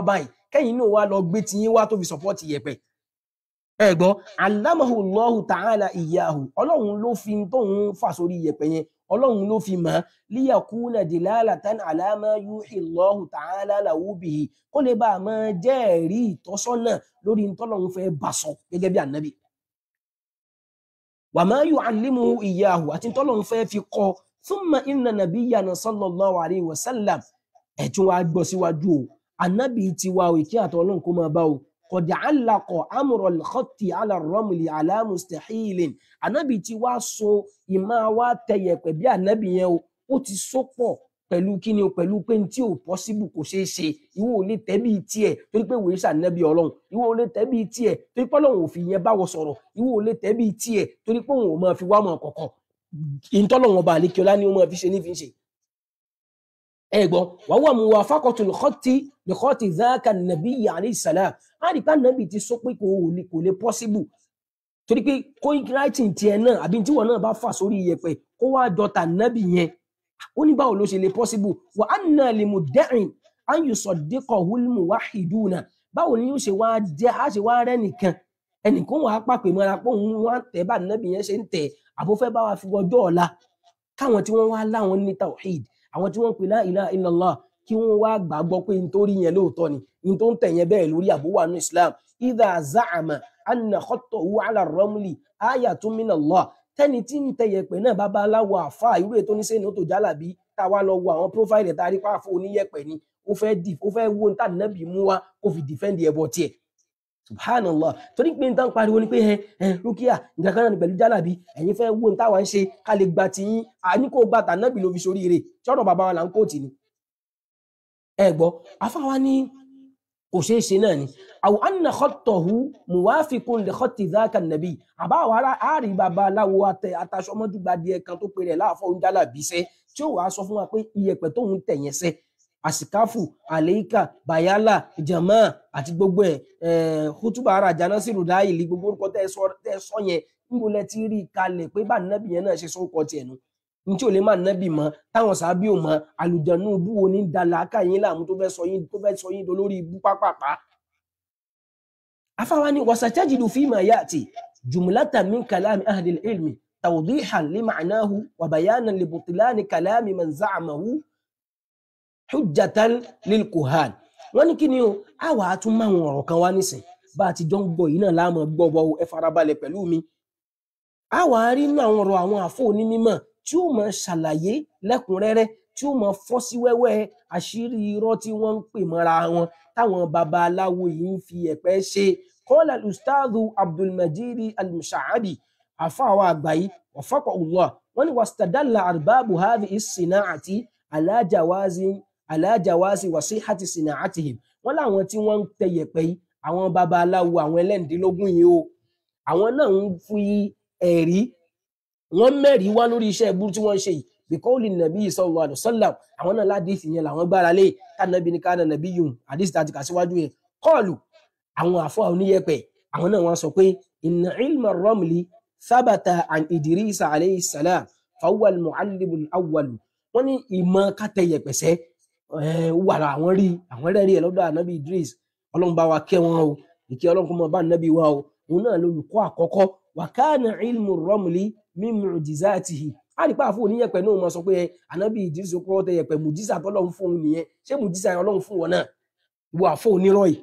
kẹ́yìn náà wá lọ gbé tiyín wá tó fi support yẹ̀pẹ̀ ẹ gbọ́ alamahu allahu ta'ala iyahu ọlọ́run ló fi tóun fà sórí yẹ̀pẹ̀ yẹn ọlọ́run ló fi mọ̀ liyakuna dilalatan ala ma yuhi allahu ta'ala lahu bihi kó lè bá a máa jẹ́ ẹ̀rí ìtọ́sọ́nà lórí ntọ́lọ́run fẹ́ bá sọ gẹ́gẹ́ bí ànábì wa ma yu'allimuhu iyahu àti ntọ́lọ́run fẹ́ fi kọ́ thumma inna nabiyyana sallallahu alayhi wa sallam ẹ̀tún wa gbọ́ síwájú o ànábì tiwa o ìkí àtọ́ ọlọ́run kó máa bá o قد علق امر الخط على الرمل على مستحيل anabi ti wá so ìmọ̀ wa tẹ̀yẹ̀pẹ̀ bí anabi yẹn o ó ti so pọ̀ pẹ̀lú kíni o pẹ̀lú pé tí ò pọ́síbù kò ṣeé ṣe ìwọ ò lè tẹ́ bí tiẹ̀ torí pé wòye sànẹ́bí ọlọ́run ìwọ ò lè tẹ́ bí tiẹ̀ torí pé ọlọ́run ò fi yẹn báwọ sọ̀rọ̀ ìwọ ò lè tẹ́ bí tiẹ̀ torí pé òun ò máa fi wá mọ̀ kọ̀kọ̀ ìtọ́lọ́wọ̀n ọba àlékiọlá ni ó máa fi ṣe ní fi ń ṣe ẹ gbọ́ wàá wà mú wa fákọ̀tù lùkọ́tì lùkọ́tì záàkà nàbí alayhi salam á rí ká nàbí ti sọ pé kò lè kò lè possible torí pé kó writing tiẹ̀ náà àbí tíwọ̀ náà bá fà sórí iyẹ̀pẹ̀ kó wá dọ̀tà nàbí yẹn ó ní báwo ló ṣe lè possible wa anna li muddain an yusaddiqahu al-muwahhiduna báwo ni yóò ṣe wá jẹ́ á ṣe wá rẹ́ nìkan ẹnìkan wà á pàpè mọ́ra pé òun wá tẹ̀ bá nàbí yẹn ṣe ń tẹ̀ àbófẹ́ bá wa fi wọjọ́ ọ̀la káwọn tí wọ́n wá láwọn ní tawhid àwọn tí wọ́n pè la ilaha illallah kí wọ́n wá gbàgbọ́ pé nítorí yẹn lóòótọ́ ni ní tó ń tẹ̀yẹn bẹ́ẹ̀ lórí àbúwà ní islam idha za'ama anna khattahu ala ramli ayatun min Allah tẹ́ni tí ń tẹ̀yẹ̀ pẹ̀ náà bàbá aláwọ̀ àfa irú ètò oníṣẹ́ ní ó tó jálàbí tá a wá lọ wo àwọn prófáìlì tá a rí pàfó oníyẹ̀pẹ̀ ni ó fẹ́ dì ó fẹ́ wo níta nàbì mú wa kó fi dìfẹ́ǹdì ẹ̀bọ tiẹ̀ subhanallah torí pé nǹkan pariwo ni pé ẹ ẹ rúkìá nǹkan kan náà ní pẹ̀lú jálàbí ẹ̀yin fẹ́ wo níta wà ń ṣe ká lè gba tiyín àní kó gba tànàbì ló fi soríire ṣọ́rọ̀ bàbá wa là ń kóòtì ni ẹ gbọ́ afáwa ní kò ṣeé ṣe náà ni àwọn anna khattahu muwafiqun li khatti dhaka nabi àbáwọ̀ ara àárí bàbá aláwo àtẹ ataṣọmọdúgba díẹ̀ kan tó pe rẹ̀ láàfọ̀ oúnjálà bíṣẹ́ tí ó wàá sọ fún wa pé iyẹ̀pẹ̀ tóun tẹ̀yẹn sẹ́ àsìkáfù àlẹ́yíkà bayala jama àti gbogbo ẹ̀ hutuba ara janasiru dáìlì gbogbo orúkọ tẹ́ ẹ sọ tẹ́ ẹ sọ yẹn níbo lẹ ti rí i kalẹ̀ pé bá nàbì yẹn náà ṣe sórúkọ tiẹ̀ nu ntí ò lè má nàbì mọ táwọn sábì ò mọ àlùjànnú bú wo ní dàlàkà yín láàmú tó fẹ́ sọ yín tó fẹ́ sọ yín dolórí ibú pápápá. afáwa ni wasatajidu fima ya'ti jumlatan min kalami ahli ilmi tawdihan li ma'nahu wa bayanan li butlani kalami man za'amahu hujjatan lil kuhan wọ́n ní kí ni o àwa á tún máwọn ọ̀rọ̀ kan wá nísìn bá a ti jọ ń gbọ́ yìí náà láàmú gbọ́ bọ ẹ farabalẹ̀ pẹ̀lú mi àwa á rí inú àwọn ọ̀rọ̀ àwọn àfọ onímọ̀ tí ó máa ṣàlàyé lẹ́kùnrẹ́rẹ́ tí ó máa fọ́ sí wẹ́wẹ́ àṣírí irọ́ tí wọ́n ń pè mọ́ra wọn táwọn babaláwo yìí ń fi ẹ̀pẹ́ ṣe kọ́lá ustaadu abdulmajid almushaabi àfọ àwọn àgbà yìí wafaqahu Allah wọ́n ní wastadalla arbaabu hadhihi as-sina'ati ala jawazi ala jawazi wa sihhati sina'atihim wọ́n láwọn tí wọ́n ń tẹ yẹ̀pẹ̀ yìí àwọn babaláwo àwọn ẹlẹ́ǹdínlógún yìí o àwọn náà ń fi ẹ̀rí wọ́n mẹ́rìí wá lórí iṣẹ́ ẹbú tí wọ́n ń ṣe yìí bíkọ́ọ̀lì nàbí sallallahu alaihi wasallam àwọn náà ládìsí yẹn làwọn gbára lé kánàbí ní kánà nàbí yùn àdìsí tàti kà síwájú yẹn kọ́ọ̀lù àwọn àfọ oníyẹ̀pẹ̀ àwọn náà wọ́n sọ pé inna ilma ramli thabata an idrisa alayhi salam fawwal mu'allimul awwal wọ́n ní ìmọ̀ kátẹ́yẹ̀pẹ̀sẹ̀ wà àwọn rí àwọn rẹ́rí ẹ̀ lọ́dọ̀ ànábì idris ọlọ́run bá wa kẹ́ wọn o ìkẹ́ ọlọ́run kó mọ bá ànábì wa o òun náà lolùkọ́ àkọ́kọ́ wa kana ilmu ramli min mu'jizatihi a rí pé àfọ oníyẹ̀pẹ̀ náà mọ sọ pé ànábì idris kọ́ tẹ yẹ̀pẹ̀ mùjísà tọ́lọ́run fún òun nìyẹn ṣé mùjísà yẹn ọlọ́run fún wọn náà ìwọ àfọ onírọ́ yìí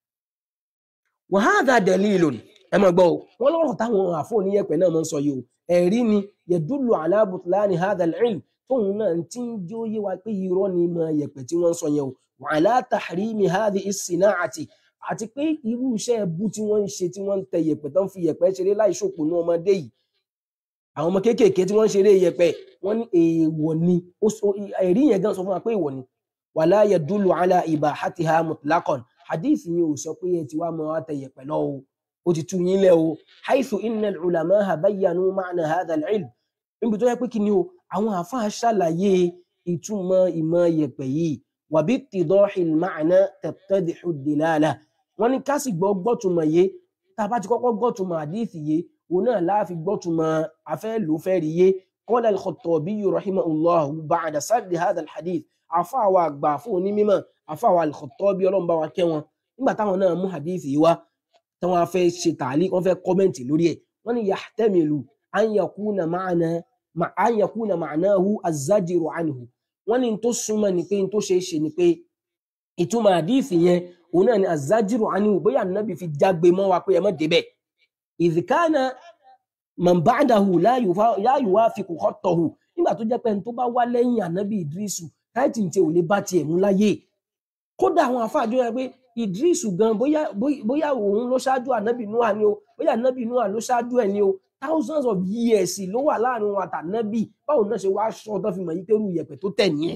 wa hadha dalilun ẹ mọ̀ gbọ́ o wọ́n lọ́rọ̀ táwọn àfọ oníyẹ̀pẹ̀ náà mọ̀ ń sọ yìí o ẹ̀rí ni yadullu ala butlani hadha al-ilm tóun náà ti ń jó yé wa pé irọ́ ni mọ yẹ̀pẹ̀ tí wọ́n ń sọ yẹn o wa ala tahrimi hadhihi as-sina'ati àti pé irú iṣẹ́ ẹbú tí wọ́n ń ṣe tí wọ́n ń tẹ yẹ̀pẹ̀ tó ń fi yẹ̀pẹ̀ ṣeré láì ṣòpò ní ọmọdé yìí àwọn ọmọ kéékèèké tí wọ́n ń ṣeré yẹ̀pẹ̀ wọ́n ní èèwọ̀ ni ẹ̀rí yẹn gan sọ fún wa pé èèwọ̀ ni wala yadullu ala ibahatiha mutlaqan hadith yẹn ò sọ pé ẹ ti wá mọ àtẹ yẹ̀pẹ̀ lọ o ó ti tú yín lẹ o haythu inna al-ulama'a bayyanu ma'na hadha al-ilm níbi tó yẹ pé kí ni o àwọn àfáà ṣàlàyé ìtumọ̀ ìmọ̀ yẹ̀pẹ̀ yìí wàbí tìdọ́hìn ma'na tattadihu dilala wọ́n ní ká sì gbọ́ gbọ́tùmọ̀ yé tá a bá ti kọ́kọ́ gbọ́tùmọ̀ àdíìsì yé òun náà láàfi gbọ́tùmọ̀ afẹ́ ló fẹ́ rí yé qala al-Khattabi rahimahullah ba'da sardi hadha al-hadith àfáà wa àgbà fún onímọ̀ àfáà wa al-Khattabi ọlọ́run bá wa kẹ́ wọn nígbà táwọn náà mú hadith yìí wá tí wọ́n fẹ́ ṣe tààlí wọ́n fẹ́ kọ́mẹ̀ntì lórí ẹ̀ wọ́n ní yahtamilu an yakuna ma'ana ma- an yakuna ma'nahu az-zajru anhu wọ́n ní n tó súnmọ́ ni pé n tó ṣe é ṣe ni pé ìtumọ̀ hadith yẹn òun náà ni az-zajru anhu bóyá ànábì fi jágbe mọ́ wa pé ẹ má débẹ̀ idh kana man ba'dahu la yufa- la yuwafiqu khattahu nígbà tó jẹ́ pé ẹni tó bá wá lẹ́yìn ànábì Idrisu táìtì tí ò lè bá tiẹ̀ mú láyé kódà àwọn àfáàjọ yẹn pé Idrisu gan bóyá bóyá- bóyá òun ló ṣáájú ànábì Nuha ni o bóyá ànábì Nuha ló ṣáájú ẹ̀ ni o thousands of years ló wà láàrin wọn àtànábì báwo náà ṣe wá sọ tán fi mọ̀ yí pé irú iyẹ̀pẹ̀ tó tẹ̀ nìyẹn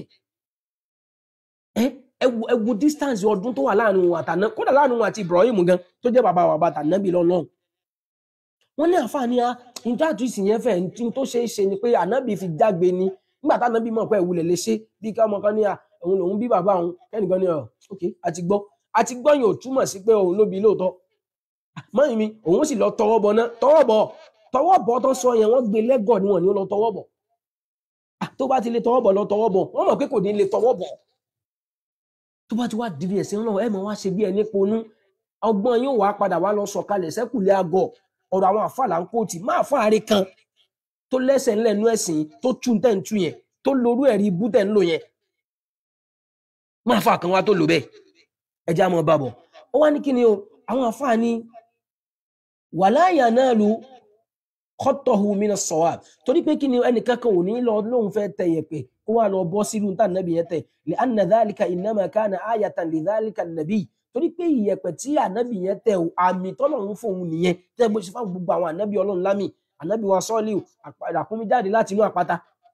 ẹ ẹ wo ẹ wo distance ọdún tó wà láàrin wọn àtànábì kódà láàrin wọn àti Ibrahim gan tó jẹ́ bàbá bàbá àtànábì lọ́nà wọ́n ní àǹfààní a níta àtúnṣe yẹn fẹ́ ní tó ṣe é ṣe ni pé ànábì fi jágbe ni nígbà tánábì mọ̀ pé ìwúlẹ̀ lè ṣe bí ká ọmọ kan ní à òun lòun bí bàbá òun kẹ́nìkan ní ọ ok àti gbọ́ àti gbọ́ yẹn ò túmọ̀ sí pé òun ló bí lóòótọ́ mọ́yìn mi òun sì lọ tọwọ́ bọ̀ náà tọwọ́ bọ̀ tọwọ́ bọ̀ tó sọ yẹn wọ́n gbé lẹ́gọ̀ ni wọ́n ní ó lọ tọwọ́ bọ̀ Ah, tó bá ti lè tọwọ́ bọ̀ lọ tọwọ́ bọ̀ wọ́n mọ̀ pé kò ní lè tọwọ́ bọ̀ tó bá ti wá dìbì ẹ̀sìn náà ẹ̀ mọ̀ wá ṣe bí ẹni ponú ọgbọ́n yóò wá padà wá lọ sọ̀kalẹ̀ sẹ́kùlẹ̀ àgọ̀ ọ̀rọ̀ àwọn àfàlà ń kóòtì máa fáàrí kan tó lẹ́sẹ̀ ńlẹ̀ nú ẹ̀sìn tó tún tẹ̀ ń tú yẹn tó lorú ẹ̀rí ibú tẹ̀ ń lò yẹn máa fà kan wá tó lò bẹ́ẹ̀ ẹjẹ́ àmọ́ bàbọ̀ ó wá ní kí ni o àwọn àfáà ní wala yanalu khattahu mina sawab torí pé kí ni ẹnìkan kan ò ní lọ lóun fẹ́ tẹ yẹ̀pẹ̀ kó wá lọ bọ́ sínú tá nàbì yẹn tẹ̀ li anna dhalika innama kana ayatan li dhalika nàbì torí pé ìyẹ̀pẹ̀ tí ànábì yẹn tẹ̀ o àmì tọ́lọ́run fóun nìyẹn tẹ́ bó ṣe fáwọn gbogbo àwọn ànábì ọlọ́run lámì ànábì wa sọ́ọ́lì àkúnmí jáde láti inú àpáta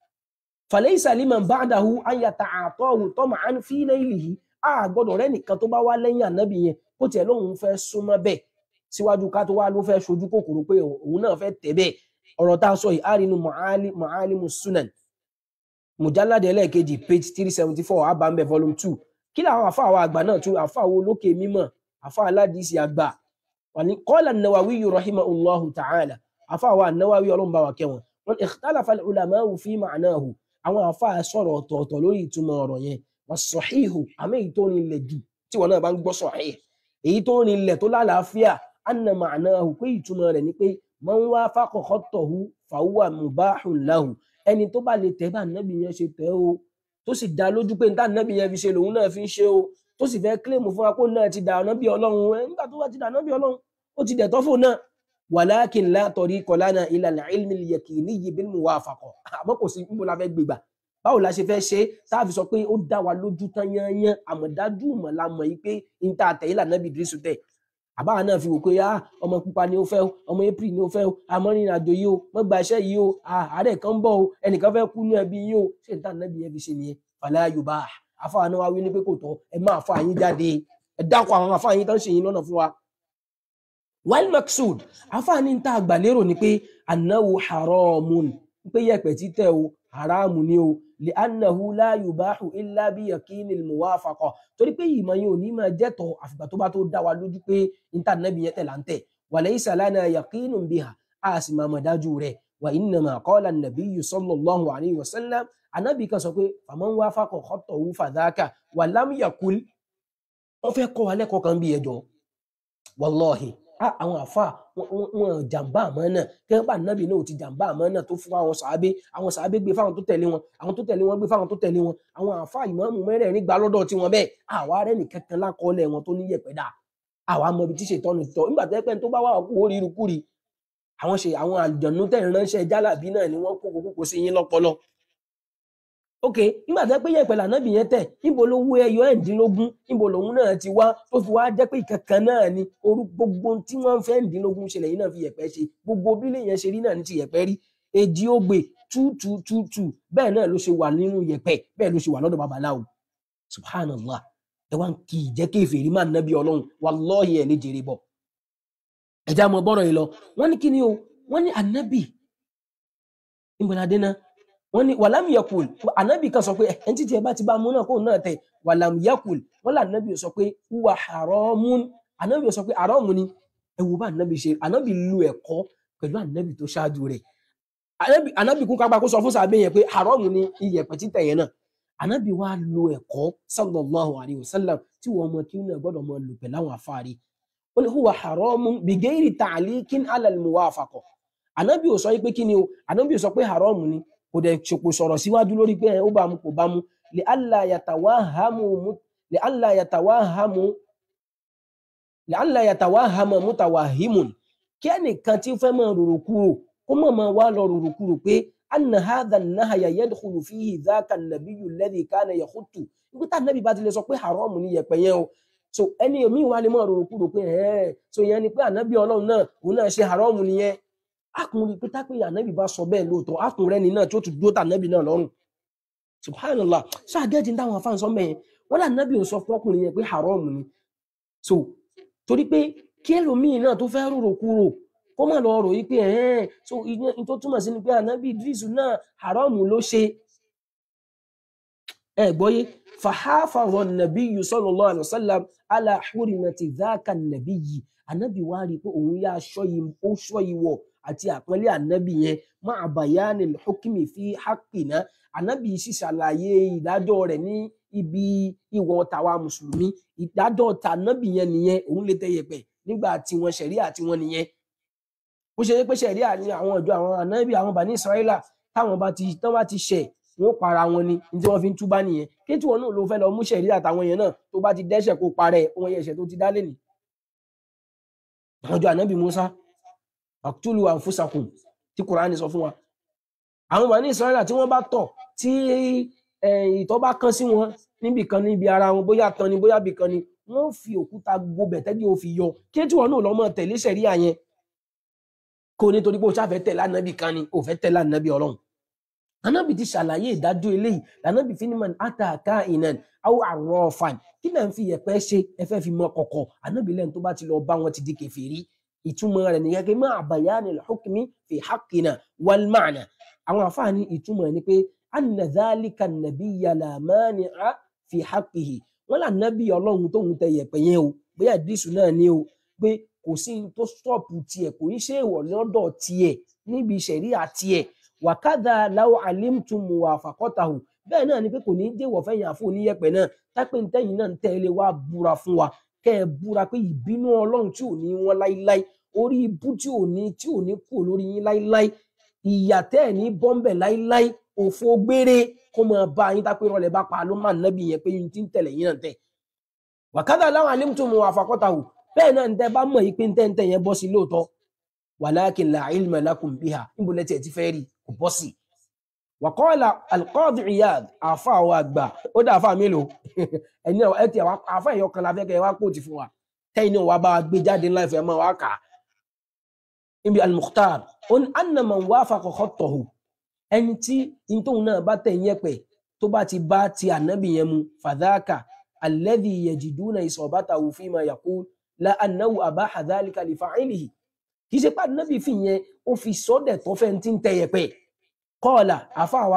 falaysa liman ba'dahu an yata'atahu tama'an fi laylihi a gbọ́dọ̀ rẹ́ nìkan tó bá wá lẹ́yìn ànábì yẹn kó tiẹ̀ lóun fẹ́ súnmọ́ bẹ́ẹ̀ síwájú ká tó wá ló fẹ́ ṣojú kòkòrò pé òun náà fẹ́ tẹ̀ bẹ́ẹ̀ ọ̀rọ̀ tá a sọ yìí á rí inú Ma'ali- Ma'alimu Sunan mujallade ẹlẹ́ẹ̀kejì page three seventy four abambẹ volume two kí làwọn àfa àwọn àgbà náà tún àfa àwọn olókè mímọ̀ àfa aládìsí àgbà wàní qala an-Nawawi rahimahullahu ta'ala àfa àwọn an-Nawawi ọlọ́run bá wa kẹwọn wọn ikhtalafa al-ulama'u fi ma'nahu àwọn àfa sọ̀rọ̀ ọ̀tọ̀ọ̀tọ̀ lórí ìtumọ̀ ọ̀rọ̀ yẹn was-sahihu àmì èyí tó rinlẹ̀ jù tí wọn náà bá ń gbọ́ sahih èyí tó rinlẹ̀ tó lálàáfíà anna ma'nahu pé ìtumọ̀ rẹ̀ ni pé man wafaqa khattahu fahuwa mubahun lahu ẹni tó bá lè tẹ̀ bá nábì yẹn ṣe tẹ̀ o tó sì dá lójú pé níta nábì yẹn fi ṣe lòun náà fi ń ṣe o tó sì fẹ́ kílèmù fún wa kó náà ti dà nábì ọlọ́run ẹ nígbà tó bá ti dà nábì ọlọ́run ó ti dẹ̀ tọ́fò náà walakin la tariqa lana ila al-ilmi al-yakiniyyi bil muwafaqa àmọ́ kò sí níbo la fẹ́ gbégbà báwo la ṣe fẹ́ ṣe táàfi sọ pé ó dá wa lójú tán yányán àmọ̀dájú mọ̀ la mọ̀ yìí pé níta àtẹ̀yìn là nábì Ìdírísù tẹ̀ àbáwa náà fi wò pé ah ọmọ pupa ni ó fẹ́ o ọmọ april ni ó fẹ́ o amọ́rin àjò yìí o wọ́n gba iṣẹ́ yìí o ah àárẹ̀ kan ń bọ̀ o ẹnìkan fẹ́ kú ní ẹbí yìí o ṣé níta nábì yẹn fi ṣe nìyẹn fàlẹ́ yorùbá àfáà náà wá wí ní pé kò tọ́ ẹ máa fa yín jáde ẹ dákọ̀ àwọn àfáà yín tán ṣe yín lọ́nà fún wa. wal maksud àfáà ní ta àgbàlérò ni pé annahu haramun pé yẹ̀pẹ̀ títẹ̀ o haramu ni o li annahu la yubahu illa bi yakinil muwafaqa torí pé ìmọ̀ yẹn ò ní máa jẹ́tọ̀ àfìgbà tó bá tó dá wa lójú pé níta nàbì yẹn tẹ̀ là ń tẹ̀ wa laysa lana yaqinun biha a sì máa mọ̀ dájú rẹ̀ wa innama qala an-nabiyyu sallallahu alayhi wa sallam anábì kan sọ pé faman wafaqa khattahu fadhaka wa lam yakul wọ́n fẹ́ kọ́ wa lẹ́kọ̀ọ́ kan bí ẹjọ́ wallahi ah, àwọn àfa wọn jàǹbá àmọ́ náà kẹ́hìn bá nábì náà ò ti jàǹbá àmọ́ náà tó fún àwọn sàábé àwọn sàábé gbé fáwọn tó tẹ̀lé wọn àwọn tó tẹ̀lé wọn gbé fáwọn tó tẹ̀lé wọn àwọn àfa ìmáàmù mẹ́rẹ̀ẹ̀rin gbà lọ́dọ̀ tiwọn bẹ́ẹ̀ àwa rẹ̀ nìkan kan lákọọ́lẹ̀ wọn tó ní yẹ̀pẹ̀ dà àwa mọ ibi tí ṣètọ́nù ti tọ́ nígbà tó yẹ pé tó bá wà kú ó ríru kúri àwọn ṣe àwọn àjọ̀nú tẹ̀ ń ránṣẹ́ jálàbí náà ni wọ́n kó kókó sí yín lọ́pọlọ ok nígbà tó yẹ pé yẹ̀pẹ̀ lànàbì yẹn tẹ̀ níbo ló wú ẹyọ ẹ̀ǹdínlógún níbo lòun náà ti wá tó fi wá jẹ́ pé ìkankan náà ni orú gbogbo tí wọ́n fẹ́ ẹ̀ǹdínlógún ṣẹlẹ̀ yìí náà fi yẹ̀pẹ̀ ṣe gbogbo bílẹ̀ yẹn ṣe rí náà ní ti yẹ̀pẹ̀ rí èjì ogbè two two two two bẹ́ẹ̀ náà ló ṣe wà nínú yẹ̀pẹ̀ bẹ́ẹ̀ ló ṣe wà lọ́dọ̀ babaláwo subhanallah ẹ wá ń kí ìjẹ́ kéfèrí máa nábì ọlọ́run wallahi ẹ̀ ní jèrè bọ̀ ẹ̀já mọ bọ́rọ̀ yìí lọ wọ́n ní kí ni o wọ́n ní ànábì ìbọ̀ládé náà wọ́n ní wàlámù yakul ànábì kan sọ pé ẹni títí ẹ bá ti bá mú náà kó náà tẹ wàlámù yakul wọ́n là ànábì sọ pé wà haramun ànábì sọ pé haramu ni ẹ wo bá ànábì ṣe ànábì lu ẹ̀kọ́ pẹ̀lú ànábì tó ṣáájú rẹ̀ ànábì ànábì kún kápá kó sọ fún sàbẹ yẹn pé haramu ni iyẹ̀pẹ̀ títẹ̀ yẹn náà ànábì wa lo ẹ̀kọ́ sallallahu alayhi wa sallam tí wọ́n mọ kí wọ́n gbọ́dọ̀ mọ lò pẹ̀lú àwọn afárí ó ní huwa haramun bigeiri ta'liqin ala al-muwafaqa ànábì ò sọ pé kí ni o ànábì ò sọ pé haram ni kò dẹ̀ ṣòpò sọ̀rọ̀ síwájú lórí pé ó bá mu kò bá mu li alla yatawahamu mu- li alla yatawahamu li alla yatawahama mutawahimun kí ẹnìkan tí ó fẹ́ máa rorò kúrò kó mọ̀ máa wá lọ rorò kúrò pé anna hadha an-nahya yadkhulu fihi dhaka an-nabiyyu alladhi kana yakhutu nígbà tá ànábì bá ti lè sọ pé haram ni yẹ̀pẹ̀ yẹn o so ẹni omi wa lè máa rorò kúrò pé ẹ̀ẹ́ so ìyẹn ni pé ànábì ọlọ́run náà òun náà ṣe haram nìyẹn akùnrin pété pé ànábì bá sọ bẹ́ẹ̀ lóòótọ́ akùnrin ẹni náà tí ó tún dúró tà ànábì náà lọ́rùn subhanallah ṣáàgẹ́tì ń dáwọn afáǹsọ mẹ́yẹn wọ́n lé ànábì ò sọ fún ọkùnrin yẹn pé haram ni so torí pé kí ẹlòmíì náà tó fẹ́ rorò kúrò kó má lọ rò yí pé ẹ̀ẹ́n so ìyẹn tó túmọ̀ sí ni pé ànábì idrisu náà haram ló ṣe ẹ gbọ́yé fàháfàrọ̀ nàbí yìí sallallahu alaihi wasallam ala hurimati dhaka nàbí yìí ànábì wá rí i pé òun yá aṣọ yìí ó ṣọ́ ìwọ̀ àti àpọ́nlé ànábì yẹn ma'a bayani al-hukmi fi haqqina ànábì sì ṣàlàyé ìdájọ́ rẹ̀ ní ibi ìwọ̀ tàwa mùsùlùmí ìdájọ́ tànábì yẹn nìyẹn òun lè tẹ̀yẹ̀pẹ̀ nígbà tí wọn ṣẹ̀ríà tí wọn nìyẹn bó ṣe yẹ pé ṣẹ̀ríà ní àwọn ìjọ àwọn ànábì àwọn bani israẹla táwọn bá ti tán bá ti ṣẹ̀ wọn ó para wọn ni ní tí wọn fi ń túbá nìyẹn kí tí wọn náà ló fẹ́ lọ mú ṣẹ̀ríà àtàwọn yẹn náà tó bá ti dẹ́ṣẹ̀ kó parẹ́ ohun ẹ̀ṣẹ̀ tó ti dá lẹ́nìí àwọn ìjọ ànábì musa aktulu anfusakum tí kùránì sọ fún wa àwọn bani israẹla tí wọn bá tọ̀ tí eh, ìtọ̀ bá kán sí wọn níbì kan níbi ara wọn bóyá tán ni bóyá bì kan ni wọn fi òkúta gbobẹ̀ tẹ́jú ó fi yọ kí tí wọn náà lọ mọ tẹ̀lé ṣẹ̀ríà yẹn kó nítorí pé o ṣáà fẹ́ tẹ̀lé ànábì kan ni o fẹ́ tẹ̀lé ànábì ọlọ́run ànábì ti ṣàlàyé ìdájọ́ eléyìí lànábì fi ní man ataka inan aw arrafan kí náà ń fi yẹ̀pẹ̀ ṣe ẹ fẹ́ fi mọ kọ̀kọ̀ ànábì lẹ́nu tó bá ti lọ bá wọn ti di kèfèrí ìtumọ̀ rẹ̀ nìyẹn pé máa bayani al-hukmi fi haqqina wal ma'na àwọn àfáàní ìtumọ̀ ni pé anna dhalika an-nabiyya la mani'a fi haqqihi wọn là nábì ọlọ́run tóun tẹ yẹ̀pẹ̀ yẹn o bóyá ìdísù náà ni o pé kò sí ní tó stọ́ọ̀pù tiẹ̀ kò ní ṣe ìwọ̀ lọ́dọ̀ tiẹ̀ níbi ìṣẹ̀ríà tiẹ̀ wàkàdà láwọ alimtum muwafaqatahu bẹ́ẹ̀ náà ni pé kò ní déwọ̀ fẹ́yìn àfọ oníyẹ̀pẹ̀ náà tápẹ́ ntẹ́yìn náà ń tẹ́lẹ̀ wá búra fún wa kẹ́ ẹ búra pé ìbínú ọlọ́run tí ò ní wọn láíláí orí ibú tí ò ní tí ò ní kú lórí yín láíláí ìyà tẹ́ ẹ̀ ní bọ́m̀bẹ̀ láíláí òfo gbére kó máa bá yín tápẹ́ rọlẹ̀ bá pa ló máa nábì yẹn pé yín ti ń tẹ̀lé yín náà tẹ̀ wàkàdà láwọ alimtum muwafaqatahu bẹ́ẹ̀ náà ń tẹ́ bá mọ̀ yìí pé ń tẹ́ ń tẹ́ yẹn bọ́ sí lóòótọ́ walakin la ilma lakum biha níbo lẹ́tí ẹ̀ ti fẹ́ rí kò bọ́ sí. wàkọ́ọ̀lá alqadi iyad àfa àwọn àgbà ó dá àfa mélòó ẹni ẹ ti àwọn àfa ẹ̀yọ kan láfẹ́ kẹ́ ẹ wá kóòtù fún wa tẹ́yìn náà wàá bá wa gbé jáde ńlá ìfẹ́ máa wá kà á. níbi al-mukhtar ó ní anna man wafaqa khattahu ẹni tí ntòun náà bá tẹ̀ yẹn pẹ̀ tó bá ti bá ti ànábì yẹn mu fadhaka alladhi yajiduna isabatahu fima yaqul la annahu abaha dhalika li fa'ilihi kì í ṣe pàdé nábì fi yẹn ó fi sọ́dẹ̀ tó fẹ́ ti ń tẹ̀yẹ̀ pẹ̀ kọ́ọ̀là àfàwà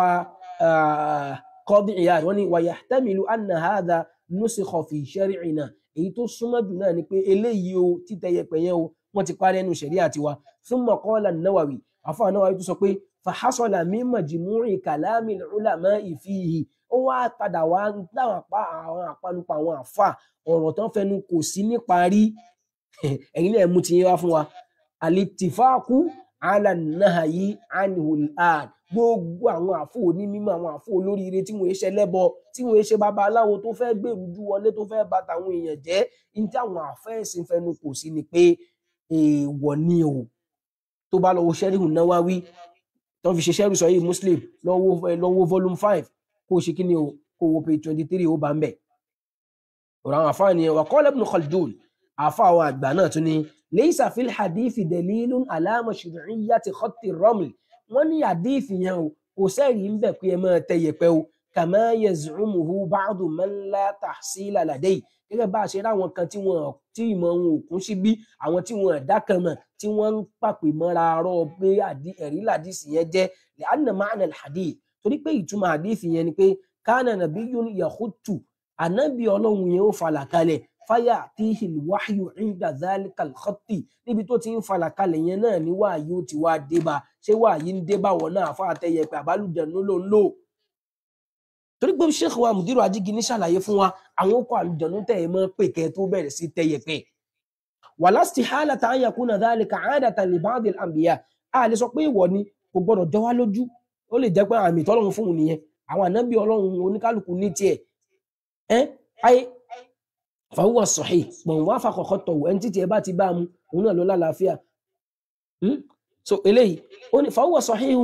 kọ́bí ìyá rẹ̀ wọ́n ní wa yahtamilu anna hadha nusikha fi shari'ina èyí tó súnmọ́ jù náà ni pé eléyìí o títẹ̀yẹ̀ pẹ̀ yẹn o wọ́n ti parí ẹnu ṣẹ̀rí àti wa thumma qala an-Nawawi àfàwà Nawawi tó sọ pé fahasala min majmu'i kalami al-ulama'i fihi ó wá padà wá dáwọn apá àwọn àpanupọ̀ àwọn àfà ọ̀rọ̀ tán fẹnu kò sí níparí ẹ̀yin náà mú ti yẹn wá fún wa alitifaku alanahayi anihulad gbogbo àwọn àfọ onímọ̀ àwọn àfọ olóríire tí wọn ṣe lẹ́bọ tí wọn ṣe babaláwo tó fẹ́ gbèrújú wọlé tó fẹ́ bà tàwọn èèyàn jẹ́ ní tí àwọn àfẹẹsìn fẹnu kò sí ni pé èèwọ̀ ni o tó bá lọ́wọ́ sẹríhùn Nawawi tó fi ṣe sẹrù sọ yìí Muslim lọ́wọ́ lọ́wọ́ volume five kó o ṣe kí ni o kó o wo page twenty three ó bá ń bẹ ọ̀rọ̀ àwọn àfáà nìyẹn wà qala Ibn Khaldun àfáà àwọn àgbà náà tún ní ليس في الحديث دليل على مشروعية خط الرمل wọ́n ní àdíìfì yẹn o kò sẹ́rìí ń bẹ̀ pé ẹ máa tẹ yẹ̀pẹ̀ o كما يزعمه بعض من لا تحصيل لديه gẹ́gẹ́ bá a ṣe ráwọn kan tí wọn tí ìmọ̀ wọn ò kún sí bí àwọn tí wọn ẹ̀dá kan mọ̀ tí wọ́n ń pàpè mọ́ra arọ́ pé ẹ̀rí làdíìsì yẹn jẹ́ لأن معنى الحديث torí pé ìtumọ̀ àdíìsì yẹn ni pé كان نبي يخط ànábì ọlọ́run yẹn ó falà kalẹ̀ fáyà tíhìn wáyù ìdá zalikal khatti níbi tó ti ń falà kalẹ̀ yẹn náà ní wáyé ó ti wá débà ṣé wáyé ń débà wọn náà fún àtẹyẹ pé àbálùjẹnu ló ń lò torí pé sheikh wa mudiru adigi ní ṣàlàyé fún wa àwọn okò àlùjọ̀nú tẹ̀ ẹ́ mọ́ pé kẹ́ tó bẹ̀rẹ̀ sí tẹ́yẹpẹ́ wala istihalata an yakuna dhalika 'adatan li ba'd al-anbiya a lè sọ pé ìwọ ni kò gbọdọ̀ jọ wá lójú ó lè jẹ́ pé àmì tọ́lọ́run fún òun nìyẹn àwọn ànábì ọlọ́run oníkálukú ní tiẹ̀ ẹ́ ayé fahuwa sahih pọ̀n wá fakọ̀kọ́ tọ̀wọ̀ ẹni títí ẹ bá ti bá mu òun náà ló lálàáfíà Hmm? so eléyìí ó ní fahuwa sahih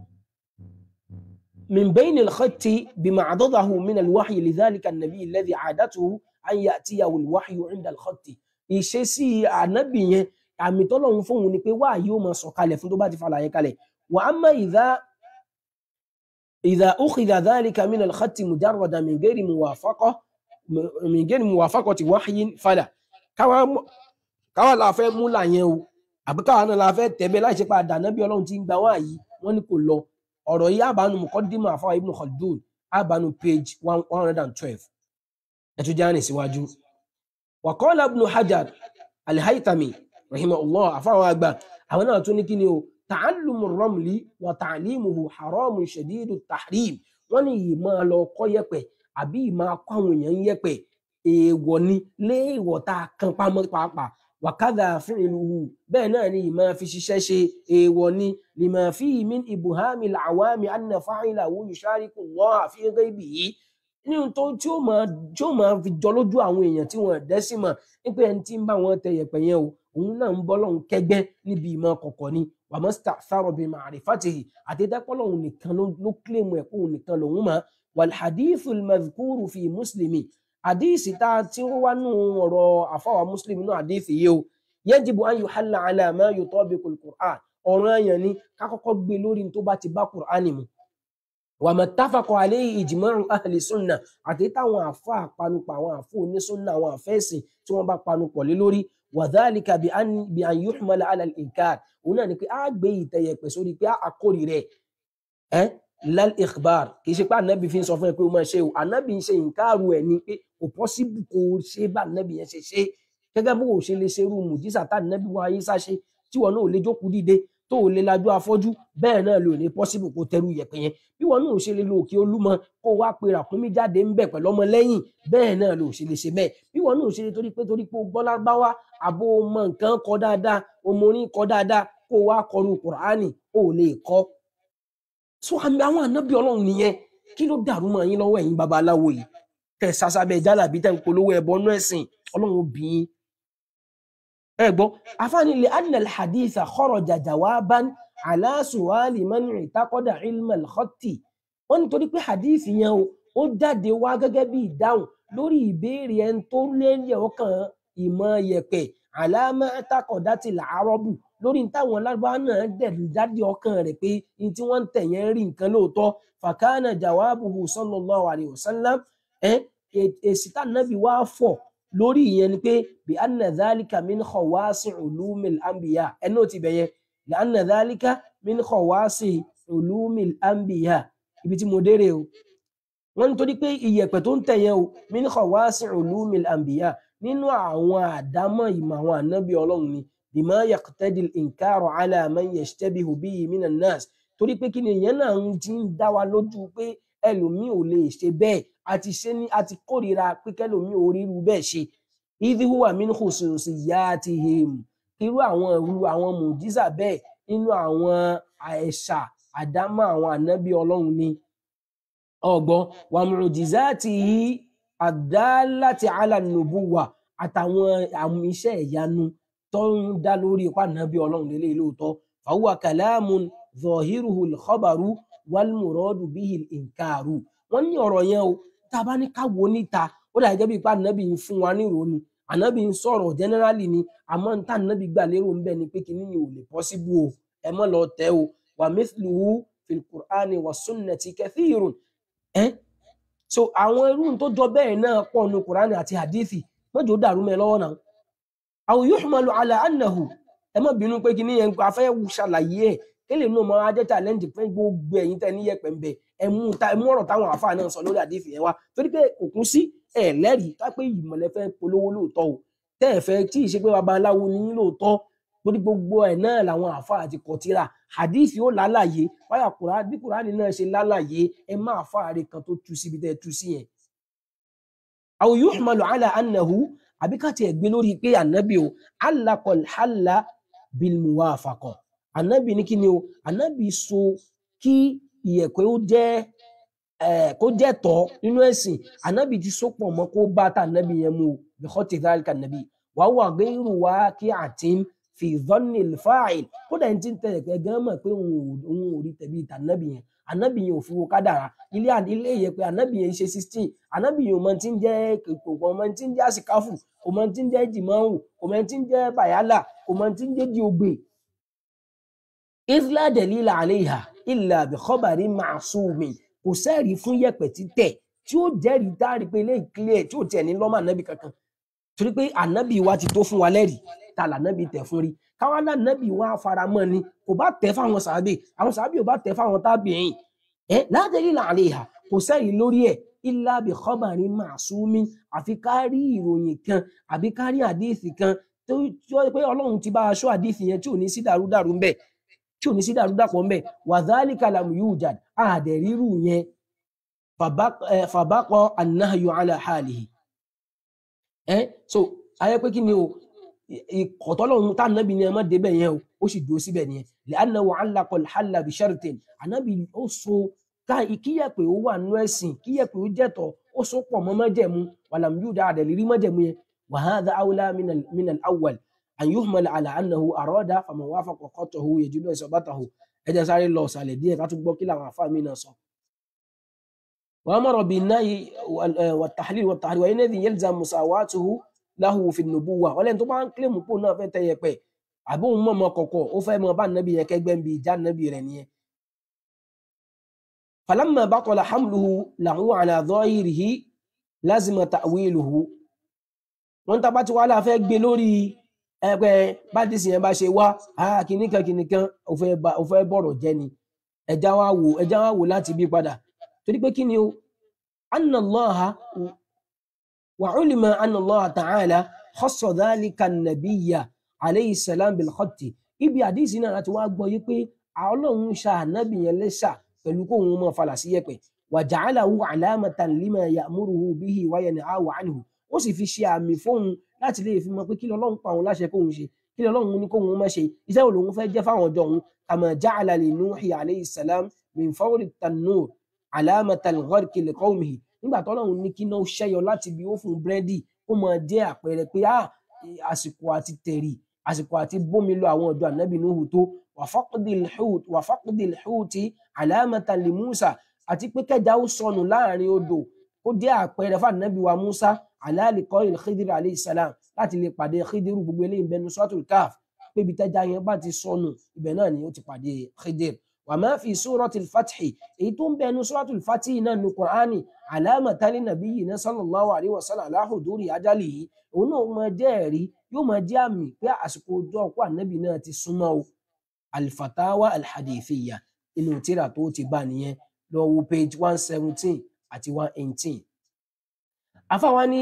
من بين الخط بما عضده من الوحي لذلك النبي الذي عادته أن يأتيه الوحي عند الخط ìṣesí ànábì yẹn àmì tọ́lọ́run fóun ni pé wáá yóò máa sọ̀kalẹ̀ fún tó bá ti falàyé kalẹ̀ wà á má ìdá ìdá ukhidha dhalika min al-khatti mujarradan min ghairi muwafaqa min ghairi muwafaqati wahyin fala káwa mọ̀- káwa la fẹ́ mú là yẹn o àbí káwa náà la fẹ́ tẹ̀bẹ́ láì ṣe pé àdànábì ọlọ́run ti ń gba wáyé wọ́n ní kò lọ ọ̀rọ̀ yìí àbánu muqaddima àfáà ibn khaldun àbánu page one hundred and twelve ẹ̀tún jáde síwájú. وقال ابن حجر الهيثمي رحمه الله àfáwọn àgbà àwọn náà tún ní kí ni o تعلم الرمل وتعليمه حرام شديد التحريم wọ́n ní yìí máa lọ kọ́ yẹ̀pẹ̀ àbí yìí máa kọ́ àwọn èèyàn yẹ̀pẹ̀ èèwọ̀ ni léèwọ̀ tá a kan pamọ́ pàápàá وكذا فعله bẹ́ẹ̀ náà ni yìí máa fi ṣiṣẹ́ ṣe èèwọ̀ ni لما فيه من إبهام العوام أن فاعله يشارك الله في غيبه ní ohun tó tí ó máa tí ó máa fi jọ lójú àwọn èèyàn tí wọn dẹ́ sí mọ̀ nípa ẹni tí ń bá wọn tẹ yẹ̀pẹ̀ yẹn o òun náà ń bọ́ lọ́hùn kẹ́gbẹ́ níbi ìmọ̀ kọ̀kọ̀ ni wàmọ́sítà fárọ̀bì màrífàtìhì àtẹ́tẹ́pọ̀ lọ́hùn nìkan ló ló kílèmù ẹ̀kọ́ òun nìkan lòun mọ̀ wàlhadíìfù mazkuru fi mùsùlùmí àdíìsì tá a ti ń wá nù ọ̀rọ̀ àfọwà mùsùlùmí náà àdíìsì yìí o yajibu an yuhalla ala ma yutabiqu al-Qur'an ọ̀ràn àyàn ni ká kọ́kọ́ gbé lórí ní tó bá ti bá Qur'ani mu wàmọ̀ táfàkọ̀ alẹ́ ìjìmọ̀rún ahli sunna àti táwọn àfa àpanupọ̀ àwọn àfọ onísunna àwọn àfẹ́sìn tí wọ́n bá panupọ̀ lé lórí wàdálìkà bí an yuhmala ala al-inkar òun náà ni pé a gbé ìtẹ̀yẹ̀pẹ̀ sórí pé a kórì rẹ̀ ẹ́ lal ikhbar kì í ṣe pé ànábì fi ń sọ fún ẹ pé o máa ṣe o ànábì ń ṣe ìǹkàrù ẹ̀ ni pé kò pọ́síbù kò ṣe bá ànábì yẹn ṣe ṣe gẹ́gẹ́ bó o ṣe lè ṣerú mùjísà tá ànábì wa ayé sáṣe tí wọn náà ò lè jókòó dìde tó ò lè lajú afọ́jú bẹ́ẹ̀ náà lò ní pọ́síbù kó tẹrù yẹ̀pẹ̀ yẹn bí wọn náà ò ṣe lè lo òkè olúmọ kó wá pe ràkúnmí jáde ń bẹ̀ pẹ̀lú ọmọ lẹ́yìn bẹ́ẹ̀ náà lò ṣe lè ṣe bẹ́ẹ̀ bí wọn náà ò ṣe lè torí pé torí pé o gbọ́ lárúbáwá àbó o mọ nǹkan kọ dáadáa o mọ orin kọ dáadáa kó o wá kọlu kùránì o ò lè kọ́ so àmì àwọn ànábì ọlọ́run nìyẹn kí ló dàrú mọ́ yín lọ́wọ́ ẹ̀yin babaláwo yìí tẹ̀ sásábẹ́ jálàbí tẹ̀ ń polówó ẹ̀bọ nú ẹ̀sìn ọlọ́run obìnrin ẹ gbọ́ afáàní lè anna alhaditha kharaja jawaban ala su'ali man i'taqada ilma al-khatti wọ́n nítorí pé hadith yẹn o ó jáde wá gẹ́gẹ́ bí ìdáhùn lórí ìbéèrè ẹni tó lélẹ̀ ọkàn ìmọ̀ yẹ̀pẹ̀ ala ma i'taqadati al-arabu lórí táwọn lárúbáwá náà dẹ̀ jáde ọkàn rẹ̀ pé ní tí wọ́n ń tẹ̀ yẹn rí nǹkan lóòótọ́ fakana jawabuhu sallallahu alayhi wa sallam ẹ èsì tá nàbí wá fọ̀ lórí ìyẹn ni pé bí anna dhalika min khawasi ulumil anbiya ẹni ó ti bẹ̀yẹ bí anna dhalika min khawasi ulumil anbiya ibi tí mo dére o wọ́n nítorí pé iyẹ̀pẹ̀ tó ń tẹ̀yẹ o min khawasi ulumil anbiya nínú àwọn àdámọ̀ ìmọ̀ àwọn ànábì ọlọ́run ni bima yaqtadi al-inkaru ala man yashtabihu bihi minan nas torí pé kí ni ìyẹn náà ń ti ń dá wa lójú pé ẹlòmíì ò lè ṣe bẹ́ẹ̀ àti ṣe ní àti kórìíra pé kẹlòmíì ò ríru bẹ́ẹ̀ ṣe idh huwa min khususiyatihim irú àwọn irú àwọn mùjísà bẹ́ẹ̀ nínú àwọn àẹ̀ṣà àdámọ̀ àwọn ànábì ọlọ́run ni ọgbọ́n wa mu'jizatihi ad-dallati ala an-nubuwwa àtàwọn àmì iṣẹ́ ìyanu tó ń dá lórí ipá ànábì ọlọ́run lélẹ́yìí lóòótọ́ fahuwa kalamun zahiruhu al-khabaru wal muradu bihi al-inkaru wọ́n ní ọ̀rọ̀ yẹn o tá a bá ní ká wo níta ó dà gẹ́gẹ́ bí ipá ànábì ń fún wa ní ìrònú ànábì ń sọ̀rọ̀ generally ni àmọ́ níta ànábì gbà lérò ń bẹ̀ ni pé kíní yìí ò lè possible o ẹ mọ́ lọ tẹ́ o wa mithluhu fil qur'ani wa sunnati kathirun ẹ́ so àwọn irú tó jọ bẹ́ẹ̀ náà pọ̀ nu qur'ani àti hadithi mọ́jọ́ dàrú mẹ́ lọ́wọ́ náà aw yuhmalu ala annahu ẹ má bínú pé kíní yẹn afẹ́ ṣàlàyé ẹ̀ kéle náà máa jẹ́ challenge fún gbogbo ẹ̀yin tẹ́ ní yẹpẹ̀ ń bẹ̀ ẹ mú ta ẹ mú ọ̀rọ̀ táwọn àáfàá náà sọ lórí àdéhìí yẹn wá torí pé kò kún sí ẹ lẹ́rìí ká pé ìmọ̀lẹ́ fẹ́ polówó lóòótọ́ o tẹ́ ẹ fẹ́ tí ì ṣe pé babaláwo ní yín lóòótọ́ torí gbogbo ẹ̀ náà làwọn àáfàá ti kọ tírà hadith yóò lálàyé wáyà kùránì bí kùránì náà ṣe lálàyé ẹ má àáfàá rẹ kan tó tú síbi tẹ́ ẹ tú sí yẹn. aw yuhmalu ala annahu àbí ká tiẹ̀ gbé lórí pé ànábì o alakọl halla bil muwafaqa ànábì ní kí ni o ànábì so kí ìyẹ̀pẹ̀ ó jẹ́ eh, kó jẹ́ tọ́ nínú ẹ̀sìn ànábì ti so pọ̀ mọ́ kó bá tà ànábì yẹn mu o bi khati dhalika ànábì wa huwa ghayru waqi'atin fi dhanni al-fa'il kódà ẹni tí ń tẹ̀lé pé gan mọ̀ pé òun ò òun ò rí tẹ̀bí ìtà ànábì yẹn ànábì yẹn ò fi wo kádàrá ilé à- ilé yẹn pé ànábì yẹn ṣe sixteen ànábì yẹn ò mọ tí ń jẹ́ kò kò mọ tí ń jẹ́ àsìkáfù kò mọ tí ń jẹ́ jìmọ̀hù kò mọ tí ń jẹ́ bàyálà kò mọ tí ń jẹ́ diogbe isla delila aleha illa bi khabari ma'sumi kò sẹ́ẹ̀rí fún yẹ̀pẹ̀ títẹ̀ tí ó jẹ́rìí dárí pé ilé ìclear tí ò tiẹ̀ ní lọ́mọ ànábì kankan torí pé ànábì wa ti tó fún wa lẹ́rìí ta lànábì tẹ̀ fún rí káwọn lànábì wa faramọ́ ni kò bá tẹ̀ fáwọn sàábì àwọn sàábì ò bá tẹ̀ fáwọn tábìyìn ẹ la delila aleha kò sẹ́ẹ̀rí lórí ẹ̀ illa bi khabari ma'sumi àfi kárí ìròyìn kan àbí kárí àdéhìsì kan tó tí ó pé ọlọ́run ti bá aṣọ àdéhìsì yẹn tí ò ní sí dàrúdàrú ńbẹ̀ tí ò ní sí dàrúdàpọ̀ ńbẹ̀ wàdálíkà làmù yóò jà àdẹ̀rírù yẹn fàbá- eh, fàbákọ annahayu ala halihi ẹ so ayé pé kí ni o ìkọ̀tọ́lọ́run tá ànábì ni ẹ má débẹ̀ yẹn o ó sì dúró síbẹ̀ nìyẹn li'annahu 'allaqa al-halla bi shartin ànábì ó so ká kíyẹ̀pẹ̀ ó wà nú ẹ̀sìn kíyẹ̀pẹ̀ ó jẹ́tọ̀ ó so pọ̀ mọ́ májẹ̀mú wàlàm yóò dá àdẹ̀lérí májẹ̀mú yẹn wa hadha awla min al- min al-awwal an yuhmal ala annahu arada faman wafaqa qatahu yajidu isabatahu ẹ jẹ́ sáré lọ ọ̀sàlẹ̀ díẹ̀ ká tún gbọ́ kí làwọn àfáà mi náà sọ. وأمر بالنهي وال- آه والتحليل والتحريم وإنذ يلزم مساواته له في النبوة ولن طبعا كلمة pò náà fẹ́ tẹ yẹpẹ̀ àbí òun mọ̀ mọ́ kọ̀kọ̀ ó fẹ́ mọ bá nàbí yẹn kẹgbẹ́ ń bi ìjà nàbí rẹ̀ nìyẹn. فلما بطل حمله له على ظاهره لازم تأويله wọ́n tá bá ti wá láà fẹ́ gbé lórí ẹgbẹ́ bádìsí yẹn bá ṣe wá ah, kìnìkan kìnìkan ó fẹ́ ba- ó fẹ́ bọ̀rọ̀ jẹ́ ni ẹja wá wò ẹja wá wò láti bí padà torí pé kí ni o anna allaha wa ulima anna allaha ta'ala khassa dhalika an-nabiyya alayhi salam bil khatti ibi àdìsí náà láti wá gbọ́ yí pé ọlọ́run ṣa ànábì yẹn lẹ́ṣà pẹ̀lú kóun mọ́ falà sí yẹ̀pẹ̀ wa ja'alahu alamatan lima ya'muruhu bihi wa yanhahu anhu ó sì fi ṣe àmì fóun láti lè fi mọ̀ pé kí lọ́lọ́run pa òun láṣẹ kóun ṣe kí lọ́lọ́run ní kóun má ṣe iṣẹ́ wo lòun fẹ́ jẹ́ fáwọn ọjọ́ òun kama ja'ala li nuhi alayhi salam min fawri tanur alamatan gharqi li qawmihi nígbà tọ́lọ́run ní kí náà ṣẹ́yọ láti bí ó fún búrẹ́dì ó máa jẹ́ àpẹẹrẹ pé ah àsìkò àti tẹ̀rì àsìkò àti bómi lọ àwọn ọ̀dọ́ ànábì Nuhu tó wa faqdil hut wa faqdil huti alamatan li Musa àti pé kẹjà ó sọnù láàrin odò ó jẹ́ àpẹẹrẹ fún ànábì wa Musa alali kọ́yìn Khidir alayhi salam láti lè pàdé Khidiru gbogbo eléyìí bẹnu suratul Kahf pé ibi tẹ́jà yẹn bá ti sọnù ibẹ̀ náà ni ó ti pàdé Khidir wa ma fi suratul Fathi èyí tó ń bẹnu suratul Fathi náà ní Qur'ani alamatan li nabiyyina sallallahu alayhi wa sallam ala huduri ajalihi òun náà máa jẹ́ ẹ̀rí yóò máa jẹ́ àmì pé àsìkò ọjọ́ ọkọ ànábì náà ti súnmọ́ o alfatawa alhadithiyya inú tírà tó ti bá nìyẹn lọ wo page one seventeen àti one eighteen. àfàwọn ní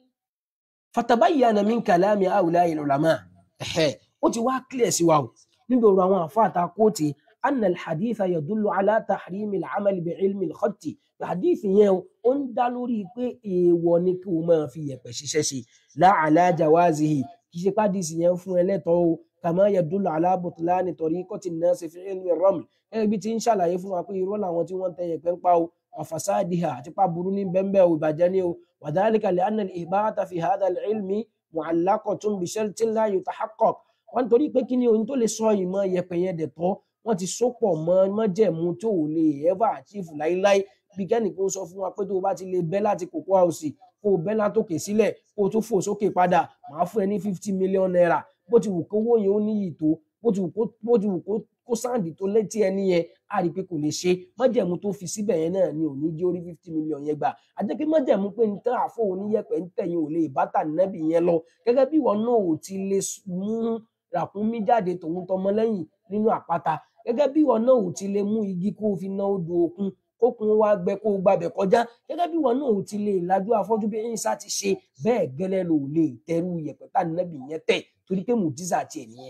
fatabayyana min kalami awliya ulama ẹ̀hẹ́ ó ti wá clear sí wa o níbi ọ̀rọ̀ àwọn àfáà ta kóòtì anna alhaditha yadullu ala tahrimi al'amali bi ilmi al-khatti hadith yẹn o, ó ń dá lórí pé èèwọ̀ ni kí o máa fi yẹ̀pẹ̀ ṣiṣẹ́ ṣe la ala jawazihi kì í ṣe pàdísì yẹn fún ẹlẹ́tọ̀ọ́ o kama yadullu ala butlani tariqati an-nas fi ilmi ar-raml gẹ́gẹ́ bí ti ń ṣàlàyé fún wa pé irọ́ làwọn tí wọ́n ń tẹ yẹ̀pẹ̀ ń pa o wa fasadiha àti pa burú ní bẹ́ńbẹ́ o ìbàjẹ́ ni o wa dhalika li anna al-ibahata fi hadha al-ilmi mu'allaqatun bi shartin la yutahaqqaq wọ́n torí pé kí ni ohun tó lè sọ ìmọ̀ yẹ̀pẹ̀ yẹn dẹ̀ tọ́ wọ́n ti sopọ̀ mọ́ májẹ̀mú tó ò lè ever achieve láíláí bí kẹ́nìkan sọ fún wa pé tó o bá ti lè bẹ́ láti kòkó àwòsì kó o bẹ́ látòkè sílẹ̀ kó o tún fò sókè padà màá fún ẹ ní fifty million naira bó ti wù kówó yẹn ó níyì tó bó ti wù kó bó ti wù kó kó sáǹdì tó létí ẹni yẹn á rí i pé kò lè ṣe májẹ̀mú tó fi síbẹ̀ yẹn náà ni ò ní jẹ́ orí fifty million yẹn gbà àjẹ́ pé májẹ̀mú pé ní tán àfọ̀ oníyẹ̀pẹ̀ ń tẹ̀yìn ò lè bá tà nẹ́bì yẹn lọ gẹ́gẹ́ bí ìwọ náà ò ti lè s- mú ràkúnmí jáde tòun tọmọ lẹ́yìn nínú àpáta gẹ́gẹ́ bí ìwọ náà ò ti lè mú igi kó o fi ná odò òkun kókun wá gbẹ kó o gbàbẹ̀ kọjá gẹ́gẹ́ bí ìwọ náà ò ti lè lajú afọ́jú bí ẹ̀yìn sá ti ṣe bẹ́ẹ̀ gẹ́lẹ́ ló lè tẹrú yẹ̀pẹ̀ tá nẹ́bì yẹn tẹ̀ torí pé mùjísà tiẹ̀ nìyẹn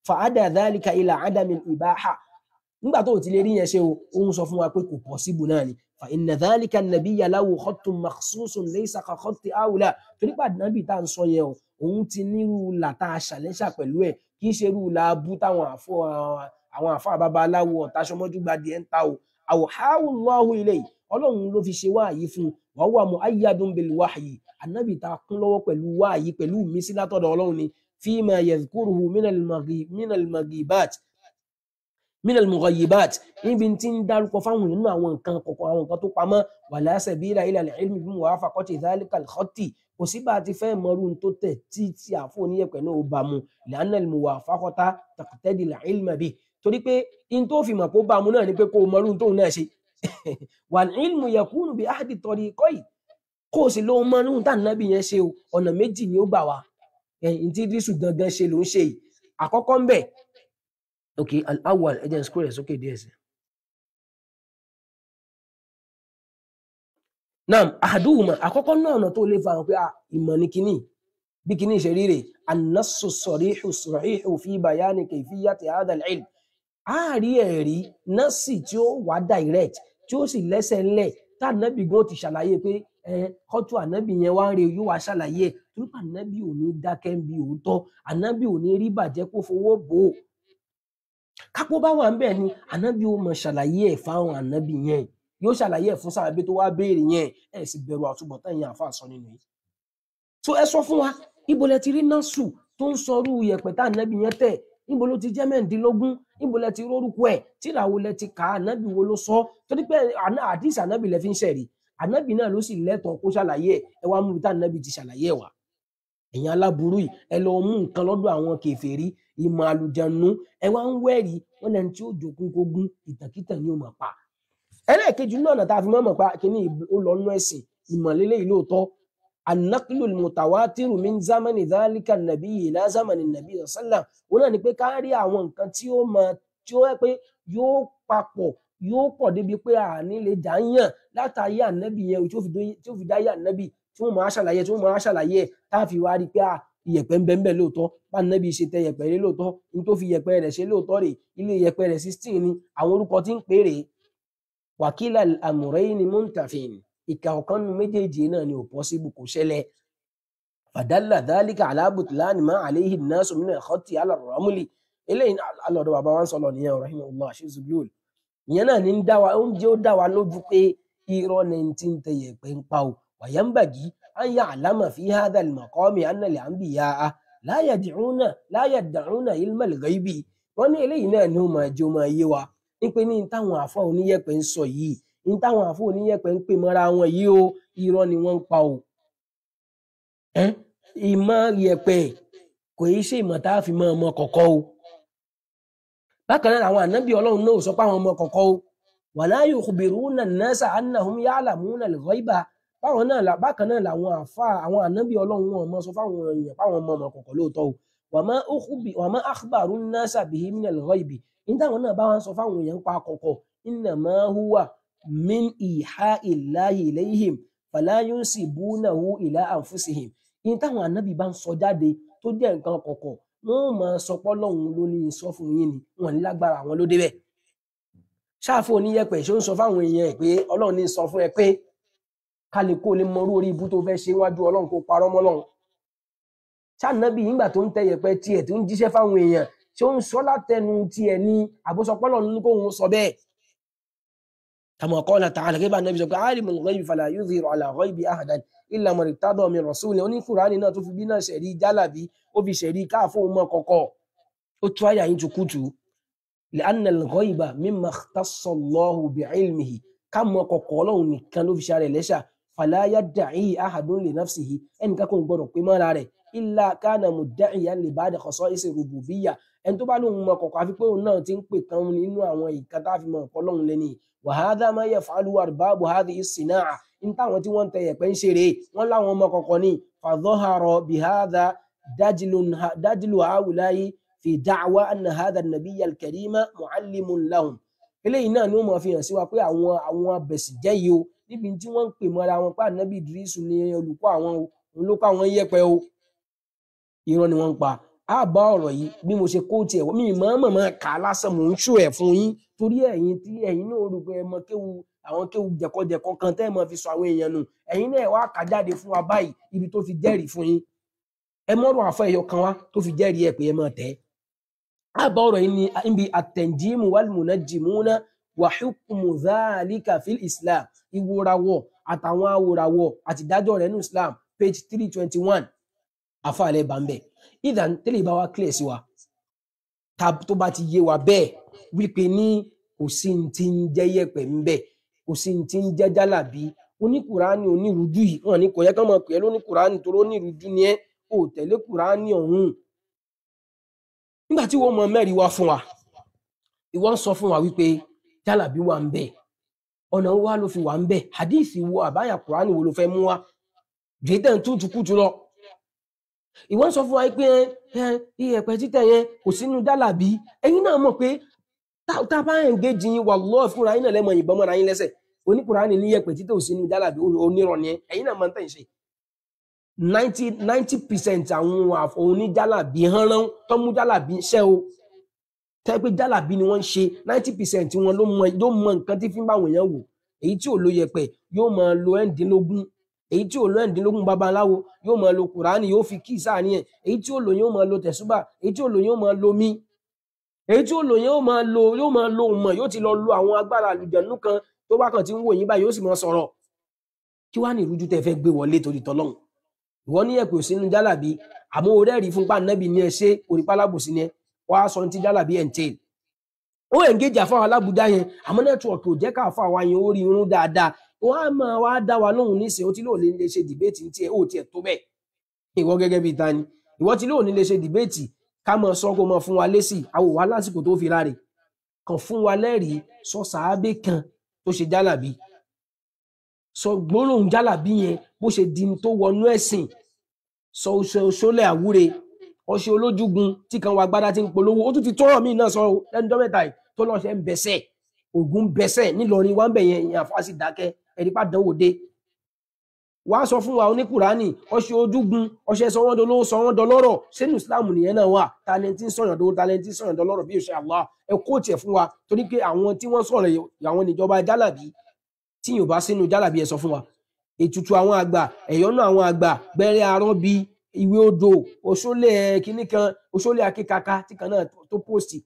fàádà dhalika ila adami ìbáhà nígbà tó ti lè rí yẹn ṣe o ó ń sọ fún wa pé kò pọ̀síbù náà ni fa inna dhalika an-nabiyya lahu khattun makhsusun laysa ka khatti awla torí pé ànábì tá à ń sọ yẹn o òun ti nírú làtà ṣàlẹ́ṣà pẹ̀lú ẹ̀ kì í ṣe irú làbú táwọn àfọ àwọn àfọ babaláwo ọ̀tàṣọmọ́jú gbadì ẹ̀ ń ta o awhahu Allahu ilayhi ọlọ́run ló fi ṣe wáàyí fún wa huwa mu'ayyadun bil wahyi ànábì tá a kún lọ́wọ́ pẹ̀lú wáàyí pẹ̀lú ìmísí látọ̀dọ̀ ọlọ́run ni fima yadhkuruhu minal maghi- minal maghibat minal mughayibat níbi tí ń dárúkọ fáwọn nínú àwọn nǹkan kọ̀ọ̀kan àwọn nǹkan tó pamọ́ wala sabila ila al-ilmi bi muwafaqati dhalika al-khatti kò sí bá a ti fẹ́ mọrú n tó tẹ̀ tí tí àfọ oníyẹ̀pẹ̀ náà ó bá mu li'anna al-muwafaqata taqtadi al-ilma bi torí pé in tó fi mọ̀ pé ó bá mu náà ni pé kó o mọrú n tóun náà ṣe wal-ilmu yakunu bi ahdi tariqayn kó o sì lóun mọrú n tá nàbì yẹn ṣe o ọ̀nà méjì ni ó gbà wá ẹ̀yìn tí dísù gangan ṣe ló ń ṣe yìí àkọ́kọ́ ń bẹ̀ ok al-awwal ẹ jẹ́ n scroll rẹ̀ sókè díẹ̀ sí. naam ahaduhuma àkọ́kọ́ náà ọ̀nà tó lè fa hàn pé ah, ìmọ̀ ni kínní bí kínní ṣe ríre an-nassu as-sarihu as-sahihu fi bayani kayfiyati hadha al-ilm a rí ẹ̀rí nọ́ọ̀sì tí ó wà direct tí ó sì lẹ́sẹ̀ ńlẹ̀ tá ànábì gan ti ṣàlàyé pé ẹ kọ́tù ànábì yẹn wá ń re yóò wá ṣàlàyé ẹ̀ torí pé ànábì ò ní dákẹ́ ń bi òótọ́ ànábì ò ní rí bàjẹ́ kó fowó bò ó kápó bá wà ń bẹ̀ ni ànábì ó mọ ṣàlàyé ẹ̀ fáwọn ànábì yẹn yóò ṣàlàyé ẹ̀ fún sàbẹ̀ tó wá béèrè yẹn ẹ̀ sì bẹ̀rù àtúbọ̀tán yẹn àfa sọ nínú yìí. so ẹ sọ fún wa ibo lẹ ti rí násù tó ń sọrú yẹ̀pẹ̀ tá ànábì yẹn tẹ̀ níbo ló ti jẹ́ mẹ́ǹdínlógún níbo lẹ ti rórúkọ ẹ̀ tíra wo lẹ ti kà á ànábì wo ló sọ torí pé àná àdìsí ànábì lẹ fi ń ṣẹ̀rí ànábì náà ló sì lẹ́tọ̀ọ́ kó ṣàlàyé ẹ̀ ẹ wá mú ibi tá ànábì ti ṣàlàyé ẹ̀ wá ẹ̀yin aláburú yìí ẹ lọ mú nǹkan lọ́dọ̀ àwọn kèfèrí ìmọ̀ àlùjànnú ẹ wá ń wẹ́rí wọn lẹni tí ó jogún kógún ìtàkìtàn ni ó máa pa ẹlẹ́ẹ̀kejì náà tá a fi mọ́ mọ̀ pa kíní ó lọ nú ẹ̀sìn ìmọ̀lélẹ́ yìí lóòótọ́ anaklu mutawatiru min zamani dhalika nabi ila zamani nabi sallam wọn náà ni pé ká rí àwọn nǹkan tí ó mọ tí ó yẹ pé yóò papọ̀ yóò pọ̀ débi pé àní lè jà ń yàn látàrí ànábì yẹn tí ó fi dé- tí ó fi dá yà ànábì tí wọ́n máa ṣàlàyé tí wọ́n máa ṣàlàyé ẹ̀ tá a fi wá rí i pé à iyẹ̀pẹ̀ ń bẹ ń bẹ lóòótọ́ bá ànábì ṣe tẹ iyẹ̀pẹ̀ rẹ̀ lóòótọ́ ní tó fi iyẹ̀pẹ̀ rẹ̀ ṣe lóòótọ́ rè ilé iyẹ̀pẹ̀ rẹ̀ sixteen ni àwọn orúkọ tí ń pè rèé wàkílà àmùrẹ́yìn ni muntafin ìkà ọ̀kan nu méjèèjì náà ni ò pọ́síbù kò ṣẹlẹ̀ fàdálà dálíkà alábùtìláàni máa àléhìn náà sọmínà ẹ̀kọ́tì alàrọ̀mùlì eléyìí alọ́dọ̀ bàbá wa ń sọ̀rọ̀ nìyẹn ọ̀rọ̀ ìmọ̀ ọlọ́ àṣìṣùgbọ́n ìyẹn náà ní ń dá wa oúnjẹ ó dá wa lójú pé irọ́ ní ti ń tẹyẹ pé ń pa o wàyánbàgì an yà àlámà fi hádà lùmọ̀kọ́mi annalẹ̀ àǹbìyà a láyà dìrúnà láyà dàrúnà ilmẹ̀ lẹ́gbẹ̀ẹ́bì wọ́n ní eléyìí náà ni ó máa jẹ́ ó máa yé wa ní pé ní táwọn àfọ oníyẹ̀pẹ̀ ń sọ yìí ní táwọn àfọ oníyẹ̀pẹ̀ ń pè mọ́ra wọn yìí o irọ́ ni wọ́n ń pa o ẹ́ ìmọ̀ yẹ̀pẹ̀ kò í ṣe ìmọ̀ tá a fi mọ ọmọ kọ̀kọ́ o bákan náà àwọn ànábì ọlọ́run náà ò sọ pé àwọn ọmọ kọ̀kọ́ o wala yukhbiruna an-nasa annahum ya'lamuna al-ghaiba báwọn náà là- bákan náà làwọn àfa àwọn ànábì ọlọ́run wọn mọ sọ fáwọn èèyàn fáwọn ọmọ ọmọ kọ̀kọ́ lóòótọ́ o wa ma ukhbi- wa ma akhbaru an-nasa bihi min al-ghaibi ní táwọn náà bá wọn sọ fáwọn èèyàn pa kọ̀kọ̀ innama huwa min iha'i Allahi ilayhim fala yunsibunahu ila anfusihim ní táwọn ànábì bá ń sọ jáde tó jẹ́ nǹkan kọ̀kọ̀ wọn ò máa sọ pé Ọlọ́run ló ní í sọ fún yín ni wọn ní lágbára àwọn ló débẹ̀ ṣáàfù oníyẹ̀pẹ̀ ṣó ń sọ fáwọn èèyàn ẹ̀ pé Ọlọ́run ní í sọ fún ẹ pé kálíkó lè mọ orú orí ibú tó fẹ́ ṣe wájú Ọlọ́run kó parọ́ mọ́ Ọlọ́run ṣáànábì nígbà tó ń tẹ yẹ̀pẹ̀ tiẹ̀ tó ń jíṣẹ́ fáwọn èèyàn ṣé ó ń sọ látẹnu tiẹ̀ ní àbúsọpọlọ ní kóun sọ bẹ́ẹ̀ kama qala ta'ala kí bá nàbí sọ pé alimul ghaibi fala yudhiru ala ghaibi ahadan illa man irtada min rasulin oní Kùránì náà tó fi bí náà ṣẹ̀rí jálàbí ó fi ṣẹ̀rí káàfó mọ́ kọ̀kọ̀ ó tú àyà yín tukutu li'anna al-ghaiba mimma ikhtassa Allahu bi'ilmihi ká mọ kọ̀kọ̀ ọlọ́run nìkan ló fi ṣàrẹ̀ lẹ́ṣà fala yadda'i ahadun li nafsihi ẹnìkan kò gbọdọ̀ pé mọ́ra rẹ̀ illa kana mudda'iyan li ba'di khasa'isi rububiyyah ẹni tó bá lóun mọ kọ̀kọ̀ àfi pé òun náà ti ń pè kan nínú àwọn ìkan tá a fi mọ ọ̀pọ̀ ọlọ́run lẹ́ni wa hadha ma yaf'aluhu arbabu hadhihi as-sina'a ní táwọn tí wọ́n ń tẹ yẹ̀pẹ̀ ń ṣeré wọ́n láwọn ọmọ kọ̀kọ̀ ní fadhahara bihadha dajlun dajlu haula'i fi da'wa anna hadha an-nabiyya al-karima mu'allimun lahum eléyìí náà ni ó máa fi hàn sí wa pé àwọn àwọn abẹ̀sìjẹ́ yìí o níbi tí wọ́n ń pè mọ́ra wọn pé ànábì Ìdírísù ni olùkọ́ àwọn o òun ló kọ́ àwọn yẹ̀pẹ̀ o irọ́ ni wọ́n ń pa á bá ọ̀rọ̀ yìí bí mo ṣe kó tiẹ̀ mi mọ̀ọ́mọ̀ máa kà á lásán mò ń ṣó ẹ̀ fún yín torí ẹ̀yin tí ẹ̀yin náà rò pé ẹ mọ kéwu àwọn kéwu jẹ̀kọ́jẹ̀kọ́ kan tẹ́ ẹ mọ fi sọ àwọn èèyàn nù ẹ̀yin náà wá kà jáde fún wa báyìí ibi tó fi jẹ́rìí fún yín ẹ mọ́rọ̀ àfọ ẹ̀yọ kan wá tó fi jẹ́rìí ẹ̀ pé ẹ mọ̀ tẹ́ á bá ọ̀rọ̀ yìí ní níbi àtẹ̀njímù wàlmùnájìmúná wa hukmu dhalika fil islam ìwòràwọ̀ àtàwọn awòràwọ̀ àtìdájọ́ rẹ̀ ní islam page three twenty one àfàlẹ́ bàmbẹ́ ìdàn tẹ́lẹ̀ bá wa clear sí wa ta- tó bá ti yé wa bẹ́ẹ̀ wípé ní kò sí ní ti ń jẹ́ yẹ̀pẹ̀ ń bẹ̀ kò sí ní ti ń jẹ́ jálàbí oníkùránì onírúurú yìí wọn ní kò yẹ ká máa pè é lóníkùránì tó lónírúurú ni ẹ ò tẹ̀lé kùránì ọ̀hún nígbà tí wọ́n mọ mẹ́rin wá fún wa ìwọ ń sọ fún wa wípé jálàbí wà ń bẹ̀ ọ̀nà wo wá ló fi wà ń bẹ̀ hadithi wo àbáyà kùránì wo ló fẹ́ mú wa jẹ́tẹ̀ ń tútù kùtù lọ ìwọ ń sọ fún wa pé ẹ iyẹ̀pẹ̀ títẹ̀ yẹn kò sínú jálàbí ẹ̀yin náà mọ̀ pé tá tá a bá ń gé jin wallahi fúnra yín náà lẹ́mọ̀ ìbọn mọ́ra yín lẹ́sẹ̀ oníkùránì ní iyẹ̀pẹ̀ títẹ̀ ò sínú jálàbí onírọ̀ ni ẹ ẹ̀yin náà máa ń tẹ̀ ń ṣe ninety ninety percent àwọn àf- oníjálàbí hánrán tó mú jálàbí ṣẹ́ o tẹ́ pé jálàbí ni wọ́n ń ṣe ninety percent wọn ló mọ ló mọ nǹkan tí fi ń bá àwọn èèyàn wò èyí tí ò lo yẹ̀pẹ̀ yóò máa lo ẹ̀ǹdínlógún èyí tí ò lo ẹ̀ǹdínlógún babaláwo yóò máa lo kùránì yóò fi kíì sáà níyẹn èyí tí ò lo yóò máa lo tẹ̀súbà èyí tí ò lo yóò máa lo mí èyí tí ò lo yóò máa lo yóò máa lo mọ̀ yóò ti lọ lo àwọn agbára àlùjànnú kan tó bá kàn ti ń wò yín báyìí yóò sì máa sọ̀rọ̀ kí wàá ní ìrújú tẹ́ fẹ́ gbé wọlé torí tọlọ́hun ìwọ ní ẹ̀pẹ̀ òsínú jálàbí àmọ́ orí ẹ̀rí fún pàǹdẹ́bì ní ẹ ṣe onípálábòsí ni ẹ wàá sọ ní ti jálàbí ẹ̀ ń tẹ̀ ó engage àfáwọn alábùdá yẹn àmọ́ nẹ́tíwọ̀kì ò jẹ́ ká àfáwọn yẹn ó rí irun dáadáa wọ́n á máa wá dá wa lóhùn nísìnyí ó ti lóò ní lè ṣe dìbéètì ní tiẹ̀ ó tiẹ̀ tó bẹ́ẹ̀ ìwọ gẹ́gẹ́ bíi ta ni ìwọ ti lóò ní lè ṣe dìbéètì ká mọ sọ kó mọ fún wa lésì àwò wá lásìkò tó fi ráre kàn fún wa lẹ́rìí sọ sàábé kan tó ṣe jálàbí sọ gbólóhùn jálàbí yẹn bó ṣe di tó wọnú ẹ̀sìn sọ oṣù oṣólẹ̀ àwúre ọṣẹ olójúgun tí kan wa gbádá ti ń polówó ó tún ti tọrọ míì náà sọ ọ lẹ́nu ọjọ́ mẹ́ta yìí tó lọ ṣe ń bẹsẹ ògùn bẹsẹ nílọrin wà ń bẹ yẹn ìyàn àfáàsì dákẹ́ ẹni bá dánwò dé wàá sọ fún wa oníkùránì ọṣẹ ojúgun ọṣẹ sọ wọn dolówó sọ wọn dọlọ́rọ̀ sínú islam nìyẹn náà wà talenti ń sọyàn dowó talenti ń sọyàn dọlọ́rọ̀ bí òṣè allah ẹ kó tiẹ̀ fún wa torí pé àwọn tí wọ́n sọ̀rọ̀ yìí, àwọn níjọba jálàbí tí yóò bá sínú jálàbí ẹ sọ fún wa ètùtù àwọn àgbà ẹ̀yọ́nú àwọn àgbà gbẹ́rẹ́ arọ́bí ìwé odò òṣòlẹ̀ kínní kan òṣòlẹ̀ akíkaka tí kan náà tó- tó pòstì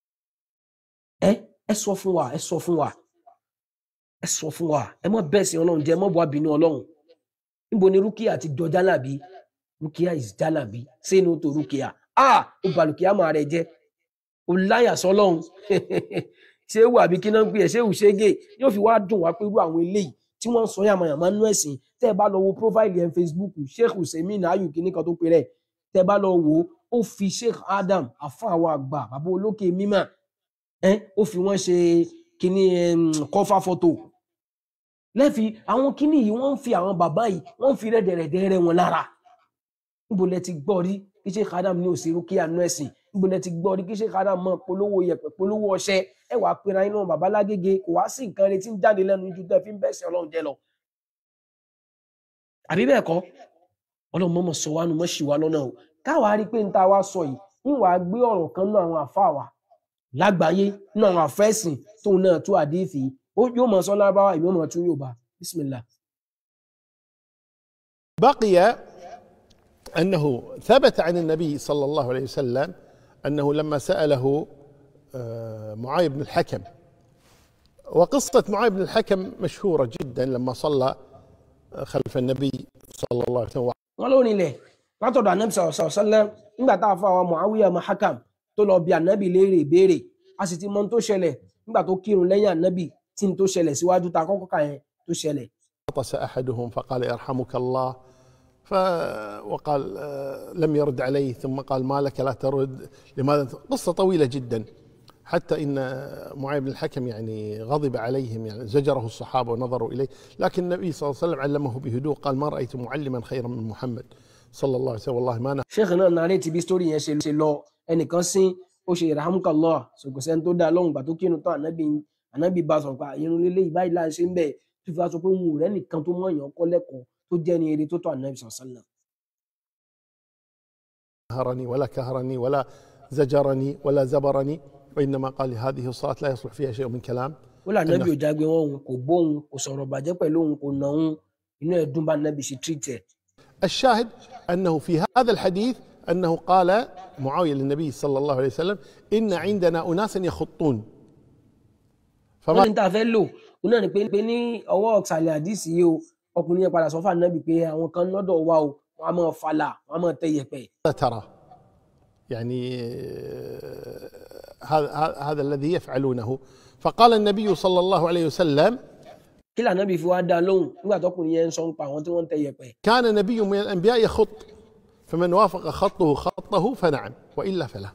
ẹ ẹ sọ fún wa ẹ sọ fún wa ẹ sọ fún wa ẹ mọ bẹ́ẹ̀ sí ọlọ́run jẹ́ ẹ mọ bọ́ abínú ọlọ́run níbo ni rúkìá ti jọ jálàbí rúkìá is jálàbí sínú tó rúkìá a ó balùkìá máa rẹ jẹ ó láyà sọlọ́run ṣé wù àbí kí náà ń pè ẹ ṣé wù ṣégè yóò fi wá dùn wá pé irú àwọn eléyìí tí wọ́n ń sọ yàmàyàmá nú ẹ̀sìn tẹ́ ẹ bá lọ wo profile ẹ̀ facebook sheikh hussein ayu kìíní kan tó pe rẹ̀ tẹ́ ẹ bá lọ wo ó fi sheikh adam afa àwọn àgbà bàbá olókè mímọ́ ẹ ó fi wọ́n ṣe kìíní kọfà fọ́tò lẹ́fi àwọn kìíní yìí wọ́n ń fi àwọn bàbá yìí wọ́n ń fi rẹ́dẹ̀rẹ̀dẹ̀ rẹ̀ wọn lára níbo lẹ ti gbọ́ rí kí sheikh adam ní òsèré kí àánú ẹ̀sìn níbo lẹ ti gbọ́ rí kí sheikh adam mọ polówó yẹ̀pẹ̀ polówó ọṣẹ ẹ wàá pera iná bàbá lágége kò wá sí nǹkan retí ń jáde lẹ́nu ju tẹ́ fi ń bẹ́sẹ̀ ọlọ́run jẹ lọ àbí bẹ́ẹ̀ kọ́ ọlọ́run mọ́mọ́ sọ wá nu mọ́ ṣì wá lọ́nà o káwa rí pé n ta wá sọ yìí ń wàá gbé ọ̀rọ̀ kan náà àwọn àfa wa lágbàáyé nínú àwọn àfẹ́sìn tóun náà tú àdéhìí ó yóò mọ sọ lábáwá ìwé mọ tún yóò bá bismillah. بقي انه ثبت عن النبي صلى الله عليه وسلم انه لما ساله آه، معاذ بن الحكم وقصه معاذ بن الحكم مشهوره جدا لما صلى خلف النبي صلى الله عليه وسلم wọn ló nílẹ̀ látọ̀dọ̀ anabi sọ̀rọ̀ sọ̀rọ̀ sẹ́lẹ̀ nígbà tá a fọ àwọn muawiya ọmọ hakam tó lọ bí anabi léèrè ìbéèrè a sì ti mọ ohun tó ṣẹlẹ̀ nígbà tó kírun lẹ́yìn anabi tí n tó ṣẹlẹ̀ síwájú ta kọ́kọ́ kà yẹn tó ṣẹlẹ̀ عطس احدهم فقال يرحمك الله ف وقال آه، لم يرد عليه ثم قال ما لك لا ترد لماذا ت- قصه طويله جدا حتى ان معاذ بن الحكم يعني غضب عليهم يعني زجره الصحابه ونظروا اليه لكن النبي صلى الله عليه وسلم علمه بهدوء قال ما رايت معلما خيرا من محمد صلى الله عليه وسلم والله ما نهى sheikh náà nàárẹ̀ tí bí story yẹn ṣe ṣe lọ ẹnìkan sín ó ṣe ìràhámùkàlọ́ ṣòkòsẹ́ni tó dá lọ́hùn gbà tó kírun tán ànábì ànábì bá sọ̀rọ̀ pa irun lílé ìbáyìí láì ṣe ń bẹ̀ tó fi wá sọ pé òun ò rẹ́ nìkan tó mọ̀ èèyàn kọ́ lẹ́kọ̀ọ́ tó jẹ́ ní eré tó tọ́ ànábì sọ̀sánná نهرني ولا كهرني ولا زجرني ولا زبرني وإنما قال هذه الصلاة لا يصلح فيها شيء من كلام ó là nábì ò jágbe wọn òun kò bó òun kò sọ̀rọ̀ bàjẹ́ pẹ̀lú òun kò nà òun inú ẹ̀ dùn bá nábì ṣe treat ẹ̀. الشاهد أنه في هذا الحديث أنه قال معاوية للنبي صلى الله عليه وسلم إن عندنا أناسا يخطون wọ́n فما ní tá a fẹ́ lò ó náà ni pé pé ní ọwọ́ ọ̀sàlẹ̀ àdìsí yìí o ọkùnrin yẹn padà sọ fún ànábì pé àwọn kan lọ́dọ̀ wa o wọ́n á máa falà wọ́n á máa tẹ yẹ̀pẹ̀. ترى يعني آه، هذا هذا- هذا الذي يفعلونه فقال النبي صلى الله عليه وسلم kí lànábì fi wá dá a lóhùn nígbà tọkùnrin yẹn ń sọ ń pa àwọn tí wọ́n ń tẹ yẹ̀pẹ̀. كان نبي من الأنبياء يخط فمن وافق خطه خطه فنعم وإلا فلا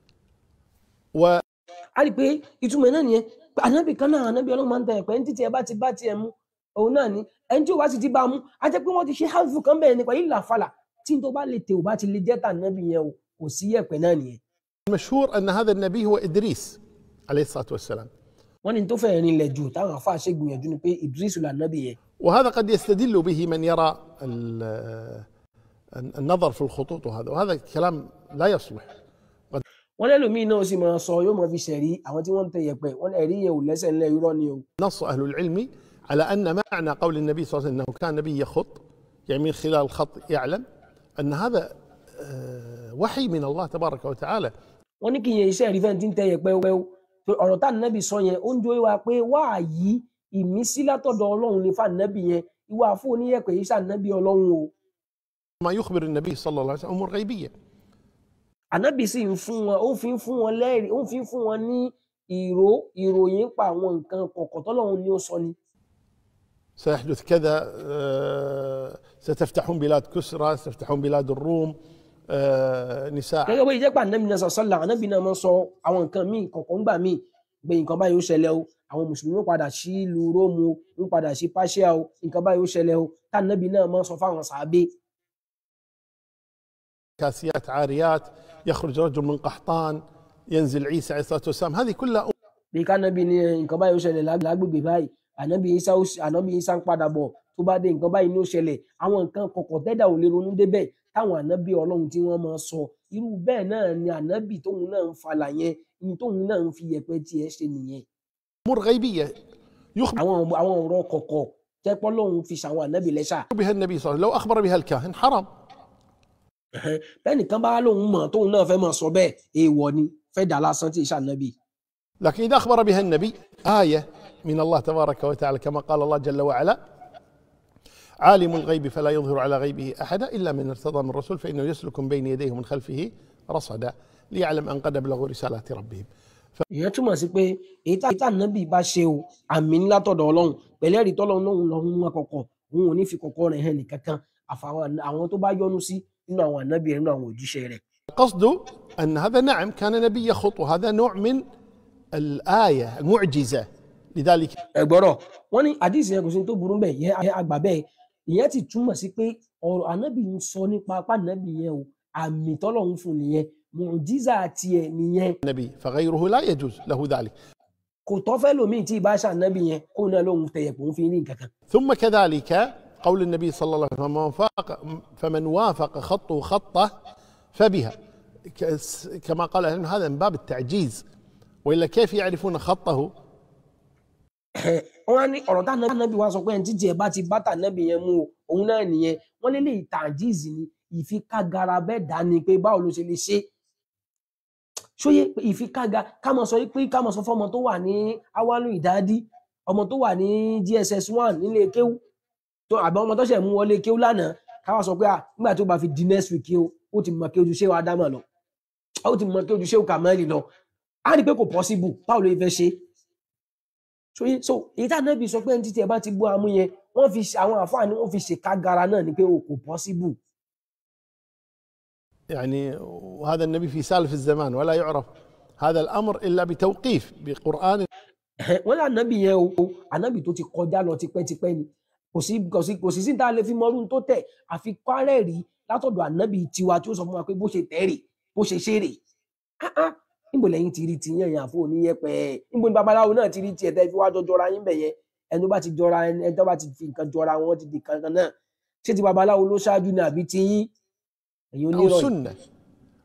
و a rí i pé ìtumọ̀ náà nìyẹn pé ànábì kan náà ànábì ọlọ́run máa ń tẹ yẹ̀pẹ̀ ní títí ẹ bá ti bá tiẹ̀ mu òun náà ni ẹni tí ò bá sì ti bá a mú a jẹ́ pé wọ́n ti ṣe hálfù kan bẹ́ẹ̀ nípa ìlà falà tí n tó bá lè tè ò bá ti lè jẹ́ tà ànábì yẹn o kò sí yẹ̀pẹ̀ náà nìyẹn. المشهور أن هذا النبي هو إدريس عليه الصلاة والسلام wọ́n ní tó fẹ́ẹ́ rinlẹ̀ jù táwọn àfáà ṣe gbìyànjú ni pé Idris lànábì yẹn وهذا قد يستدل به من يرى ال- النظر في الخطوط وهذا وهذا كلام لا يصلح wọ́n lẹ́lòmíì náà sì máa sọ yóò máa fi ṣẹ̀rí àwọn tí wọ́n ń tẹ yẹ̀pẹ̀ wọ́n ẹ̀rí yẹn ò lẹ́sẹ̀ ńlẹ̀ irọ́ ni o. نص أهل العلم على أن معنى قول النبي صلى الله عليه وسلم أنه كان نبي يخط يعني من خلال الخط يعلم أن هذا آه، وحي من الله تبارك وتعالى wọ́n ní kí yẹn iṣẹ́ rí fẹ́ẹ́ tí ń tẹ yẹ̀pẹ̀ wẹ́wẹ́ o ọ̀rọ̀ tá ànábì sọ yẹn ó ń jó wa pé wá yí ìmísí látọ̀dọ̀ ọlọ́run ní fànábì yẹn ìwà fún oníyẹ̀pẹ̀ yìí sànábì ọlọ́run o. ما يخبر النبي صلى الله عليه وسلم أمور غيبية ànábì sì ń fún wọn ó fi ń fún wọn lẹ́rìí ó fi ń fún wọn ní ìró ìròyìn pa àwọn nǹkan kọ̀ọ̀kan tọ́lọ́run ni ó sọ ni. سيحدث كذا آه، ستفتحون بلاد كسرى ستفتحون بلاد الروم آه، نساء gẹ́gẹ́ bó ṣe jẹ́ pé ànábì náà sọ sọ́la ànábì náà máa ń sọ àwọn nǹkan míì kọ̀ọ̀kan gbà míì pé nǹkan báyìí ó ṣẹlẹ̀ o àwọn mùsùlùmí ó padà sí ìlú róòmù o ń padà sí pàṣẹ o nǹkan báyìí ó ṣẹlẹ̀ o tá ànábì náà máa ń sọ fáwọn sàábé كاسيات عاريات يخرج رجل من قحطان ينزل عيسى عليه الصلاة والسلام هذه كلها bí kánábì ní ẹ, nǹkan báyìí ó ṣẹlẹ̀ lág- lágbègbè báyìí ànábì isa ó ṣ- ànábì isa ń padà bọ̀ tó bá dé nǹkan báyìí ní ó ṣẹlẹ̀ àwọn nǹkan kọ̀ọ̀kan tẹ́dà ò lè ronú débẹ̀ táwọn ànábì ọlọ́run tí wọ́n máa sọ irú bẹ́ẹ̀ náà ni ànábì tóun náà ń falà yẹn ní tóun náà ń fi yẹ̀pẹ̀ tiẹ̀ ṣe nìyẹn أمور غيبية يخبر àwọn àwọn ọ̀rọ̀ kọ̀kọ̀ tẹ́pọ́ lọ́hún fi ṣàwọn ànábì lẹ́ṣà بها النبي صلى الله عليه وسلم لو أخبر بها الكاهن حرام bẹ́ẹ̀ nìkan bá lóun mọ̀ tóun náà fẹ́ mọ̀ sọ bẹ́ẹ̀ èèwọ̀ ni fẹ́ dà lásán tí ìṣà ànábì لكن إذا أخبر بها النبي آية من الله تبارك وتعالى كما قال الله جل وعلا عالم الغيب فلا يظهر على غيبه أحدا إلا من ارتضى من رسول فإنه يسلك من بين يديه ومن خلفه رصدا ليعلم أن قد أبلغوا رسالات ربهم ìyẹn túmọ̀ sí pé èyí tá ànábì bá ṣe o àmì ńlá tọ̀dọ̀ ọlọ́run pẹ̀lẹ́ rí tọ́lọ́run náà lọ́hún wọn kọ̀kọ̀ òun ò ní fi kọ̀kọ̀ rẹ̀ hàn nìkankan àfàwọn àwọn tó bá yọ́nú sí nínú àwọn ànábì rẹ̀ nínú àwọn òjíṣẹ́ rẹ̀ القصد أن هذا نعم كان نبي يخط وهذا نوع من الآية المعجزة لذلك ẹ̀gbọ́rọ̀ wọ́n ní àdìsí yẹn kò sí ní tó burú bẹ́ẹ̀ yẹn yẹn àgbà bẹ́ẹ̀ ìyẹn ti túmọ̀ sí pé ọ̀rọ̀ ànábì ń sọ nípa apá ànábì yẹn o àmì tọ́lọ́run fún nìyẹn mùjíza tiẹ̀ nìyẹn النبي فغيره لا يجوز له ذلك kò tọ́ fẹ́ lòmíì tí ìbá ṣànábì yẹn kó náà lóhun tẹ̀yẹ̀pọ̀ ń fi ní nǹkan kan ثم كذلك قول النبي صلى الله عليه وسلم فمن وافق, فمن وافق خطه خطه فبها كس- كما قال أهل العلم هذا من باب التعجيز وإلا كيف يعرفون خطه wọn á ní ọ̀rọ̀ tá ànábì wa sọ pé ẹni títí ẹ bá ti bá tànábì yẹn mú o òun náà nìyẹn wọn lé lè tàjíìzì ni ìfikágara bẹ́ẹ̀ dá ni pé báwo ló ṣe lè ṣe ṣóyè pé ìfikága ká mọ sọ pé ká mọ sọ fọmọ tó wà ní awalu ìdádí ọmọ tó wà ní dss one nílé kéwú tó àbí ọmọ tó ṣẹ̀ mú wọlé kéwú lánàá ká wá sọ pé à nígbà tó bá fi di next week o ó ti mọ kí ojú ṣé wa dámọ̀ lọ ó ti mọ kí ojú ṣé wa kàmẹ́lì lọ á rí i pé kò possible báwo ló fẹ́ ṣe so yí- so èyí tá ànábì sọ pé ẹni títí ẹ bá ti bú amú yẹn wọ́n fi ṣe- àwọn àfáàní wọ́n fi ṣèkágara náà ni pé o kò possible يعني وهذا النبي في سالف الزمان ولا يعرف هذا الأمر إلا بتوقيف بقرآن wọ́n lé ànábì yẹn o ànábì tó ti kọjá lọ tipẹ́tipẹ́ ni kò sí kò sí kò sí sí tá a lè fi mọ́rún tó tẹ̀ àfi kárẹ̀ rí látọ̀dọ̀ ànábì tiwa tí ó sọ fún wa pé bó ṣe tẹ̀ rè bó ṣe ṣe rè Ah, ah, níbo lẹ́yìn ti rí ti yẹn yàn fún oníyẹpẹ̀ níbo ni babaláwo náà ti rí tiẹ̀ tẹ́ fi wá jọ jọra yín bẹ̀ yẹn ẹni tó bá ti jọra ẹni ẹni tó bá ti fi nǹkan jọra wọn ti di kankan náà ṣé ti babaláwo ló ṣáájú ni àbí ti yín ẹ̀yin أو onírọ̀ yìí سنة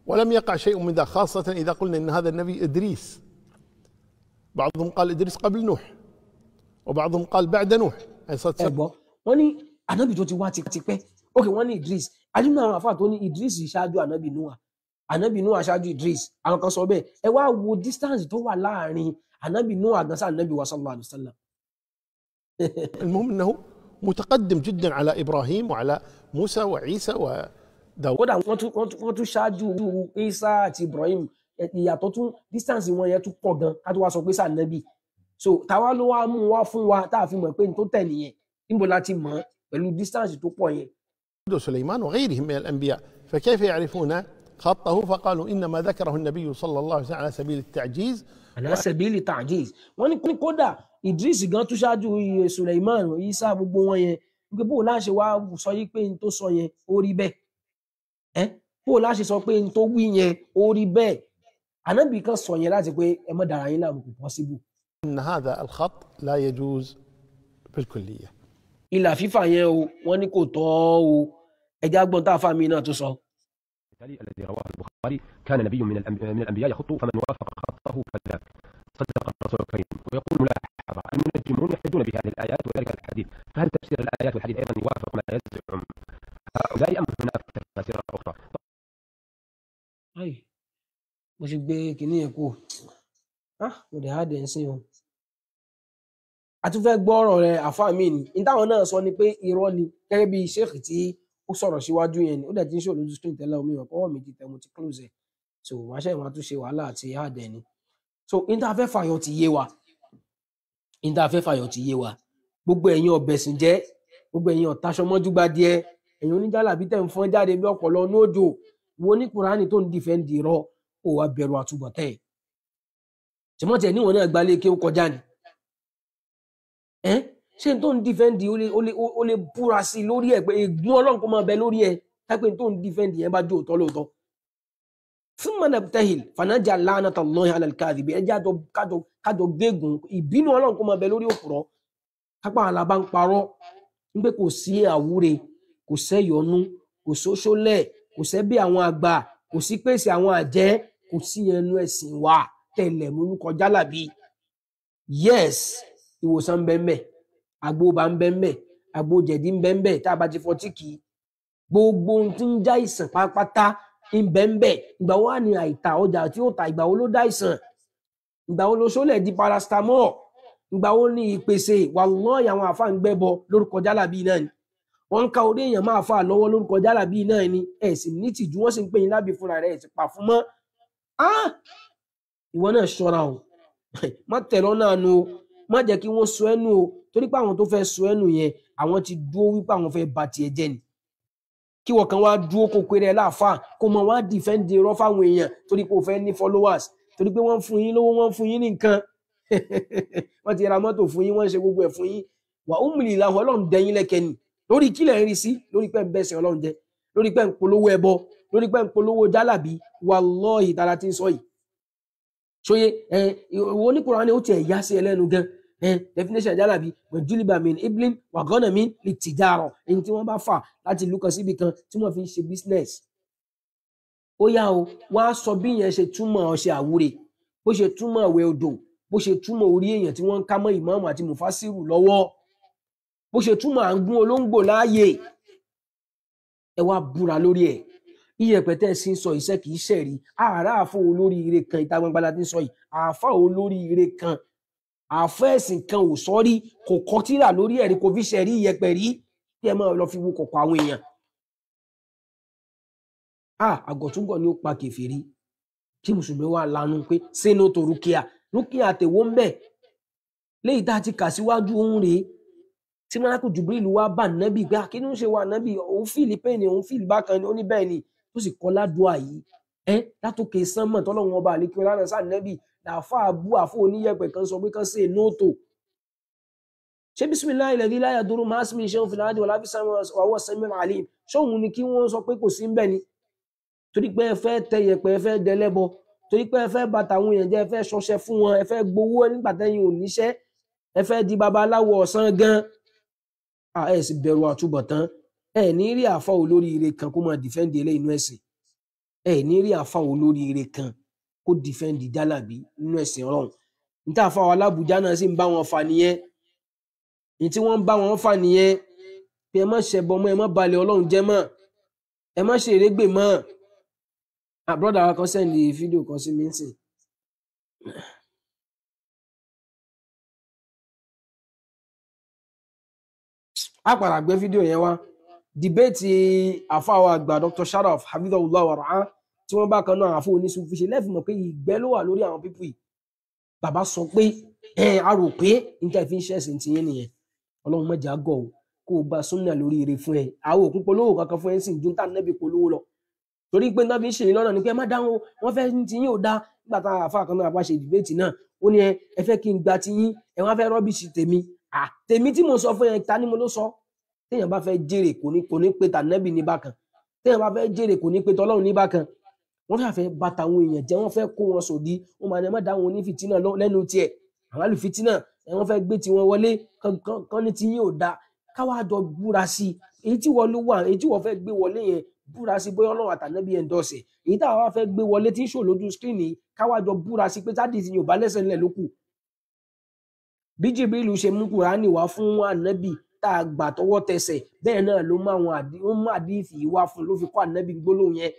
ولم يقع شيء من ذا خاصة إذا قلنا إن هذا النبي إدريس بعضهم قال إدريس قبل نوح وبعضهم قال بعد نوح أي صد ẹ gbọ́ wọ́n ní ànábì tó ti wá tipẹ́ ok wọ́n ní idris adúlọ àwọn àfáà tó ní idris ṣáájú ànábì noah ànábì noah ṣáájú idris àwọn kan sọ bẹ́ẹ̀ ẹ wá wo distance tó wà láàrin ànábì noah gan sí ànábì wa sallallahu alayhi wa sallam المهم أنه متقدم جدا على إبراهيم وعلى موسى وعيسى وداود kódà wọ́n tún wọ́n tún wọ́n tún ṣáájú isa àti ibrahim ẹ- ìyàtọ̀ tún distance wọn yẹn tún pọ̀ gan ká tó wá sọ pé sànẹ́bì so táwa ló wá mú wá fún wa tá a fi mọ̀ pé n tó tẹ̀ nìyẹn níbo la ti mọ̀ ọ́ pẹ̀lú distance tó pọ̀ yẹn وسليمان وغيرهم من الأنبياء فكيف يعرفون خطه فقالوا إنما ذكره النبي صلى الله عليه وسلم على سبيل التعجيز àlàsẹ̀bílì tajiz wọ́n ní ní kódà idris gan tún ṣáájú iye suleiman isa gbogbo wọn yẹn wípé bó o láṣẹ wá sọ yí pé n tó sọ yẹn ó rí bẹ́ẹ̀ ẹ́ bó o láṣẹ sọ pé n tó wí yẹn ó rí bẹ́ẹ̀ ànábì kan sọ yẹn láti pé ẹ mọ́ dára yín láàmú kò possible أن هذا الخط لا يجوز بالكلية ìlà fífà yẹn o wọ́n ní kò tọ́ o ẹja gbọ́n tá a fà mí náà tó sọ. التالي الذي رواه البخاري كان نبي من الأنب- من الانبياء يخط فمن وافق خطه فذاك صدق الرسول الكريم ويقول ملاحظه المنجمون يحتجون بهذه الايات وذلك الحديث فهل تفسير الايات والحديث ايضا يوافق ما يزعم هؤلاء ام هناك تفاسير اخرى؟ Ai, mo ṣe gbé kinní yẹn kú ah mo dẹ̀ á dẹ̀ ń sìn o. a tún fẹ́ gbọ́ ọ̀rọ̀ rẹ̀ àfa mi ni ní táwọn náà sọ ni pé irọ́ ni gẹ́gẹ́ bí sheikh tí ó sọ̀rọ̀ síwájú yẹn ni ó dẹ̀ ti ń ṣòro lójú screen tẹ́lẹ̀ omi ìwọ̀n kọ́wọ́ mi ti tẹ̀ mo ti close ẹ̀ so wàá ṣe ìwọ̀n àtúnṣe wàhálà àti àdẹ̀ ni so ní tá a fẹ́ fàyọ̀ ti yé wa ní tá a fẹ́ fàyọ̀ ti yé wa gbogbo ẹ̀yin ọ̀bẹ̀sìn jẹ́ gbogbo ẹ̀yin ọ̀taṣọmọ́júgba díẹ̀ ẹ̀yin oníjàlábí tẹ̀ ń fọ́n jáde bí ọ̀pọ̀lọ́ nóòjò wo ní kùránì tó ń dìfẹ́ǹdì rọ ó wàá bẹ̀rù àtúbọ̀tẹ́ ẹ̀ tìmọ́tẹ̀ níwọ̀n náà gbalẹ̀ kí ó kọjá ni ẹ́ ṣé n tó ń dìfẹ́ǹdì ó lè ó lè ó lè búra sí i lórí ẹ̀ pé ègún ọlọ́run kó máa bẹ lórí ẹ̀ tápẹ́ n tó ń dìfẹ́ǹdì yẹn bá jó òótọ́ lóòótọ́ fún manabtahil fanajà lánàtà lọ́yìn alàlùkàdì bí ẹjẹ́ kájọ kájọ gbégùn ìbínú ọlọ́run kó máa bẹ lórí òpùrọ́ kápá àlàbá ń parọ́ wípé kò sí àwúre kò sẹ́yọnú kò sóṣólẹ̀ kò sẹ́bí àwọn àgbà kò sí pèsè àwọn àjẹ́ kò sí ẹnu ẹ̀sìn wa tẹ̀lẹ̀ múnú kọjá làbí yes ìwòsàn ń bẹ ń bẹ agbóba ń bẹ ń bẹ àgbo jẹ̀dí ń bẹ ń bẹ tá a bá ti fọtí kì í gbogbo ohun tí ń já ìsàn pátápátá ń bẹ ń bẹ ìgbà wo wà ní àìtà ọjà tí ó ta ìgbà wo ló dá ìsàn ìgbà wo ló ṣólẹ̀ di paracetamol ìgbà wo ní ìpèsè wàlúùyà àwọn àfa ń gbẹ́bọ lórúkọ jálàbí náà ni wọ́n ń ka orí èèyàn máa fà lọ́wọ́ lórúkọ jálàbí náà ni ẹ̀ sì ní tìjú wọ́n sì ń pè yín lábì fúnra rẹ̀ ẹ̀ sì pa fún mọ́ Ah! ìwọ náà ṣọ́ra o má tẹ̀lé ọ̀nà àánú o má jẹ́ kí wọ́n sọ ẹ́nu o torí pé àwọn tó fẹ́ sọ ẹ́nu yẹn àwọn ti dúró wípé àwọn fẹ́ ba tiẹ̀ jẹ́ ni kí wọ́n kan wá dúró kó péré ẹ láàfáà kó mọ wá dìfẹ́ǹdì irọ́ fáwọn èèyàn torí pé o fẹ́ ní followers torí pé wọ́n ń fún yín lówó wọ́n ń fún yín ní nǹkan wọ́n ti ra mọ́tò fún yín wọ́n ń ṣe gbogbo ẹ̀ fún yín wà ó mìlì làwọn ọlọ́run dẹ̀yìn lẹ́kẹ́ ni lórí kílẹ̀ ń rí sí lórí pé ń bẹ̀sẹ̀ ọlọ́run jẹ lórí pé ń polówó ẹbọ lórí pé ń polówó jálàbí wallahi tara ti ń sọ yìí ṣóyé ẹ ìwọ oníkùnrin ni ó tiẹ̀ yá sí ẹlẹ́nu gan ẹ definition jálàbí wẹ̀júlìbà min iblin wàgọ́nà min lè tìjàrọ̀ èyí tí wọ́n bá fà láti ìlú kan síbi kan tí wọ́n fi ń ṣe business ó yá o wọ́n á sọ bí yẹn ṣe túmọ̀ ọṣẹ àwúre bó ṣe túmọ̀ ìwẹ̀ odò bó ṣe túmọ̀ orí èèyàn tí wọ́n ń ká mọ́ ìmáàmù àti mufasiru lọ́wọ́ bó ṣe túmọ̀ à ń gún olóńgbò láàyè ẹ wá búra lórí ẹ̀ iyẹ̀pẹ̀ tẹ́ ẹ sì ń sọ iṣẹ́ kì í ṣẹ̀rí àárá àfọ olórí ire kan ìta gbangba la ti ń sọ yìí àáfà olórí ire kan àfọ ẹ̀sìn kan ò sọ rí kò kọ tírà lórí ẹ̀rí kò fi ṣẹ̀rí iyẹ̀pẹ̀ rí kí ẹ máa lọ fi wo kọ̀kọ̀ àwọn èèyàn. a àgọ̀túngọ̀ ni ó pa kèfèrí kí mùsùlùmí wà lanu pé sínú tó rúkìá rúkìá tèwó ń bẹ̀ léyìí tá a ti kà síwájú ohun rèé tí mọ́lákù jubril wá bá nábì pé kí ni ó ṣe wà nábì òun fìlì pẹ́ẹ́nì òun fìlì bákan ni ó ní bẹ́ẹ̀ ni tó sì kọ́ ládùúà yìí ẹ látòkè sánmọ̀ tọ́lọ́run ọba àlékí ọlá sáà nábì làáfà abú àfọ oníyẹ̀pẹ̀ kan sọ pé kan ṣe nóòtò ṣé bisimilayi lẹ́dí láyà dúró máa sinmi iṣẹ́ òfin láti wọlá fi wàwọ̀ sẹ́mi alim ṣóhun ni kí wọ́n sọ pé kò sí ń bẹ̀ ni torí pé ẹ fẹ́ tẹ yẹ̀pẹ̀ ẹ fẹ́ dẹlẹ́bọ torí pé ẹ fẹ́ bàtà àwọn èèyàn jẹ́ ẹ fẹ́ ṣọṣẹ fún wọn ẹ fẹ́ gbowó nígbà tẹ́yìn ò níṣẹ́ ẹ fẹ́ di babaláwo ọ̀sán gan ẹ sì bẹ̀rù àtúbọ̀tán ẹ ní rí àfọ olórí ire kan kó máa dìfẹ́ǹdì eléyìí inú ẹ̀sìn ẹ ní rí àfa olóríire kan kó dìfẹ́ǹdì jálàbí nínú ẹ̀sìn ọlọ́run níta àfa wa alábùjá náà sì ń bá wọn fa nìyẹn ní tí wọ́n ń bá wọn fa nìyẹn pé ẹ má ṣẹbọ mọ́ ẹ má balẹ̀ ọlọ́run jẹ́ mọ́ ẹ má ṣe erégbè mọ́ àbúrọ̀dà wa kan sẹ́ndì fídíò kan sí mi ń sìn a padà gbé fídíò yẹn wá dìbẹ́ẹ̀tì àfáwà àgbà Dr. Sharaf hafidhahullah wa ra'ah tí wọ́n bá kan náà àfọ oníṣùfì ṣe lẹ́fì mọ̀ pé ìgbẹ́ ló wà lórí àwọn pípù yìí bàbá sọ pé ẹ a rò pé níta ìfi ń ṣẹ̀sìn ti yín nìyẹn ọlọ́run mọ̀jà gọ̀ ọ́ kó o gba súnà lórí ire fún ẹ àwọn òkú polówó kankan fún ẹ sì ń dún tá nẹ́bí polówó lọ torí pé náà fi ń ṣèyí lọ́nà ni pé ẹ má dáhùn wọ́n fẹ́ ti yín ò dá nígbà tá àfa kan náà bá ṣe dìbẹ́ẹ̀tì náà ó ní ẹ ẹ fẹ́ kí n gba ti yín ẹ wọ́n fẹ́ rọ́bìṣì tèmi à tèmi tí mo sọ fún ẹ ta ni mo ló sọ téèyàn bá fẹ́ jèrè kò ní kò ní pe tànẹ́bì ní bákan téèyàn bá fẹ́ jèrè kò ní pe tọ́lọ́run ní bákan wọ́n fẹ́ fẹ́ bà tàwọn èèyàn jẹ́ wọ́n fẹ́ kó wọn sòdí wọ́n máa ní ẹ má dá wọn ní fìtínà lọ- lẹ́nu tiẹ̀ àwọn àlùfìtínà ẹ wọ́n fẹ́ gbé tiwọn wọlé kán- kán- kán ní tí yín ò da káwá jọ búra sí i èyí tí wọ́n ló wà èyí tí wọ́n fẹ́ gbé wọlé yẹn búra sí bóyá ọlọ́run àtànẹ́bí ẹ̀ ń dọ̀sẹ̀ èyí táwa wá fẹ́ gbé wọlé tí ń ṣò lójú skírìnì káwá jọ búra sí pé táàdì ti yóò bá lẹ́sẹ̀ ńlẹ̀ lókù bí Jibrilu ṣe mú Kùránì wá fún ànábì tá a gbà tọwọ́ tẹsẹ̀ bẹ́ẹ̀ náà ló mú àwọn àdí ó mú àdífì yìí wá fún un ló fi kọ́ ànábì gbólóhùn yẹn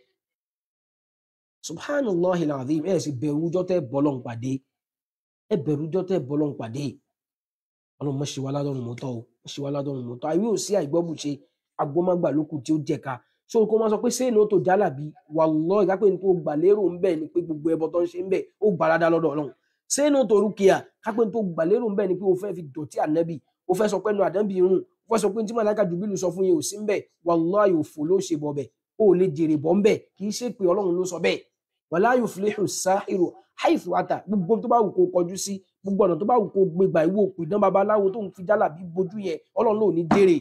subhanallahil azim ẹ sì bẹ̀rù ọjọ́ tẹ́ bọ́lọ́n pàdé ẹ bẹ̀rù ọjọ́ tẹ́ bọ́lọ́n pàdé ọlọ́run mọ̀ ṣe wá ládọ́run mọ́tọ́ o mọ̀ ṣe wá ládọ́run mọ́tọ́ àìwé ò sí àìgbọ́bùṣe agbọ́mágbà lókù tí ó jẹ̀ka ṣé o kò máa sọ pé sẹ́yìn ó tó jálàbí wallahi ìkápẹ́ ní tó gbà lérò ń bẹ̀ ni pé gbogbo ẹbọ tó ń ṣe ń bẹ̀ ó gbà ládá lọ́dọ̀ ọlọ́run sẹ́yìn ó tó rúkìá kápẹ́ ní tó gbà lérò ń bẹ̀ ni pé o fẹ́ fi dọ̀tí ànábì o fẹ́ sọ pé nu àdánbì irun o fẹ́ sọ pé tí màláìka jùbílù sọ fún yẹn ò sí ń bẹ̀ wallahi òfò ló ṣe bọ̀ bẹ̀ o ò lè jèrè bọ́ ń bẹ̀ kì í ṣe pé ọlọ́run ló sọ bẹ́ẹ̀ wala yuflihu sahiru haythu ata gbogbo tó bá wù kó kọjú sí gbogbo ọ̀nà tó bá wù kó gbégbà ìwò òkú ìdán babaláwo tó ń fi jálàbí bojú yẹn ọlọ́run ló ní jèrè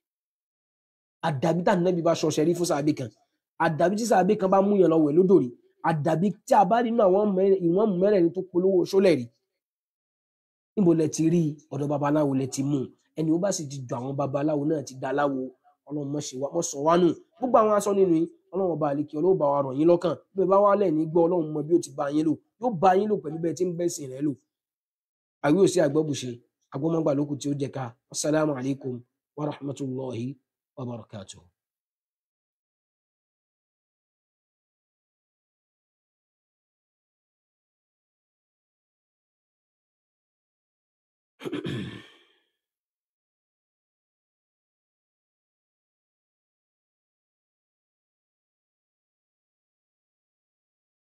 àdàbí tá nẹ́bí bá ṣọṣẹ rí fún sàbí kan àdàbí tí sàbí kan bá mú yàn lọ wẹ̀ lódòrí àdàbí tí a bá rí nínú àwọn mẹ́rẹ̀- ìwọ̀n mẹ́rẹ̀ẹ̀rin tó polówó ṣólẹ̀ rí níbo lẹ ti rí ọ̀dọ̀ babaláwo lẹ ti mú un. ẹni ó bá sì ti jọ àwọn babaláwo náà ti da aláwo ọlọ́run mọ̀ ṣe wá mọ̀ sọ wá nù gbogbo àwọn aṣọ nínú yín ọlọ́run ọba àlekí ọlọ́run bá wa rọ̀ yín lọ́kàn bí ẹ bá wá lẹ̀ ní gbọ́ ọlọ́run mọ bí ó ti bá yín lò yóò bá yín lò pẹ̀lú bẹ́ẹ̀ tí ń bẹ́sìn rẹ̀ lò àwí ò sí àgbọ́bùṣe agbọ́mọgbà lókù tí ó jẹ ká assalamu alaikum wa rahmatullahi wa barakatuh.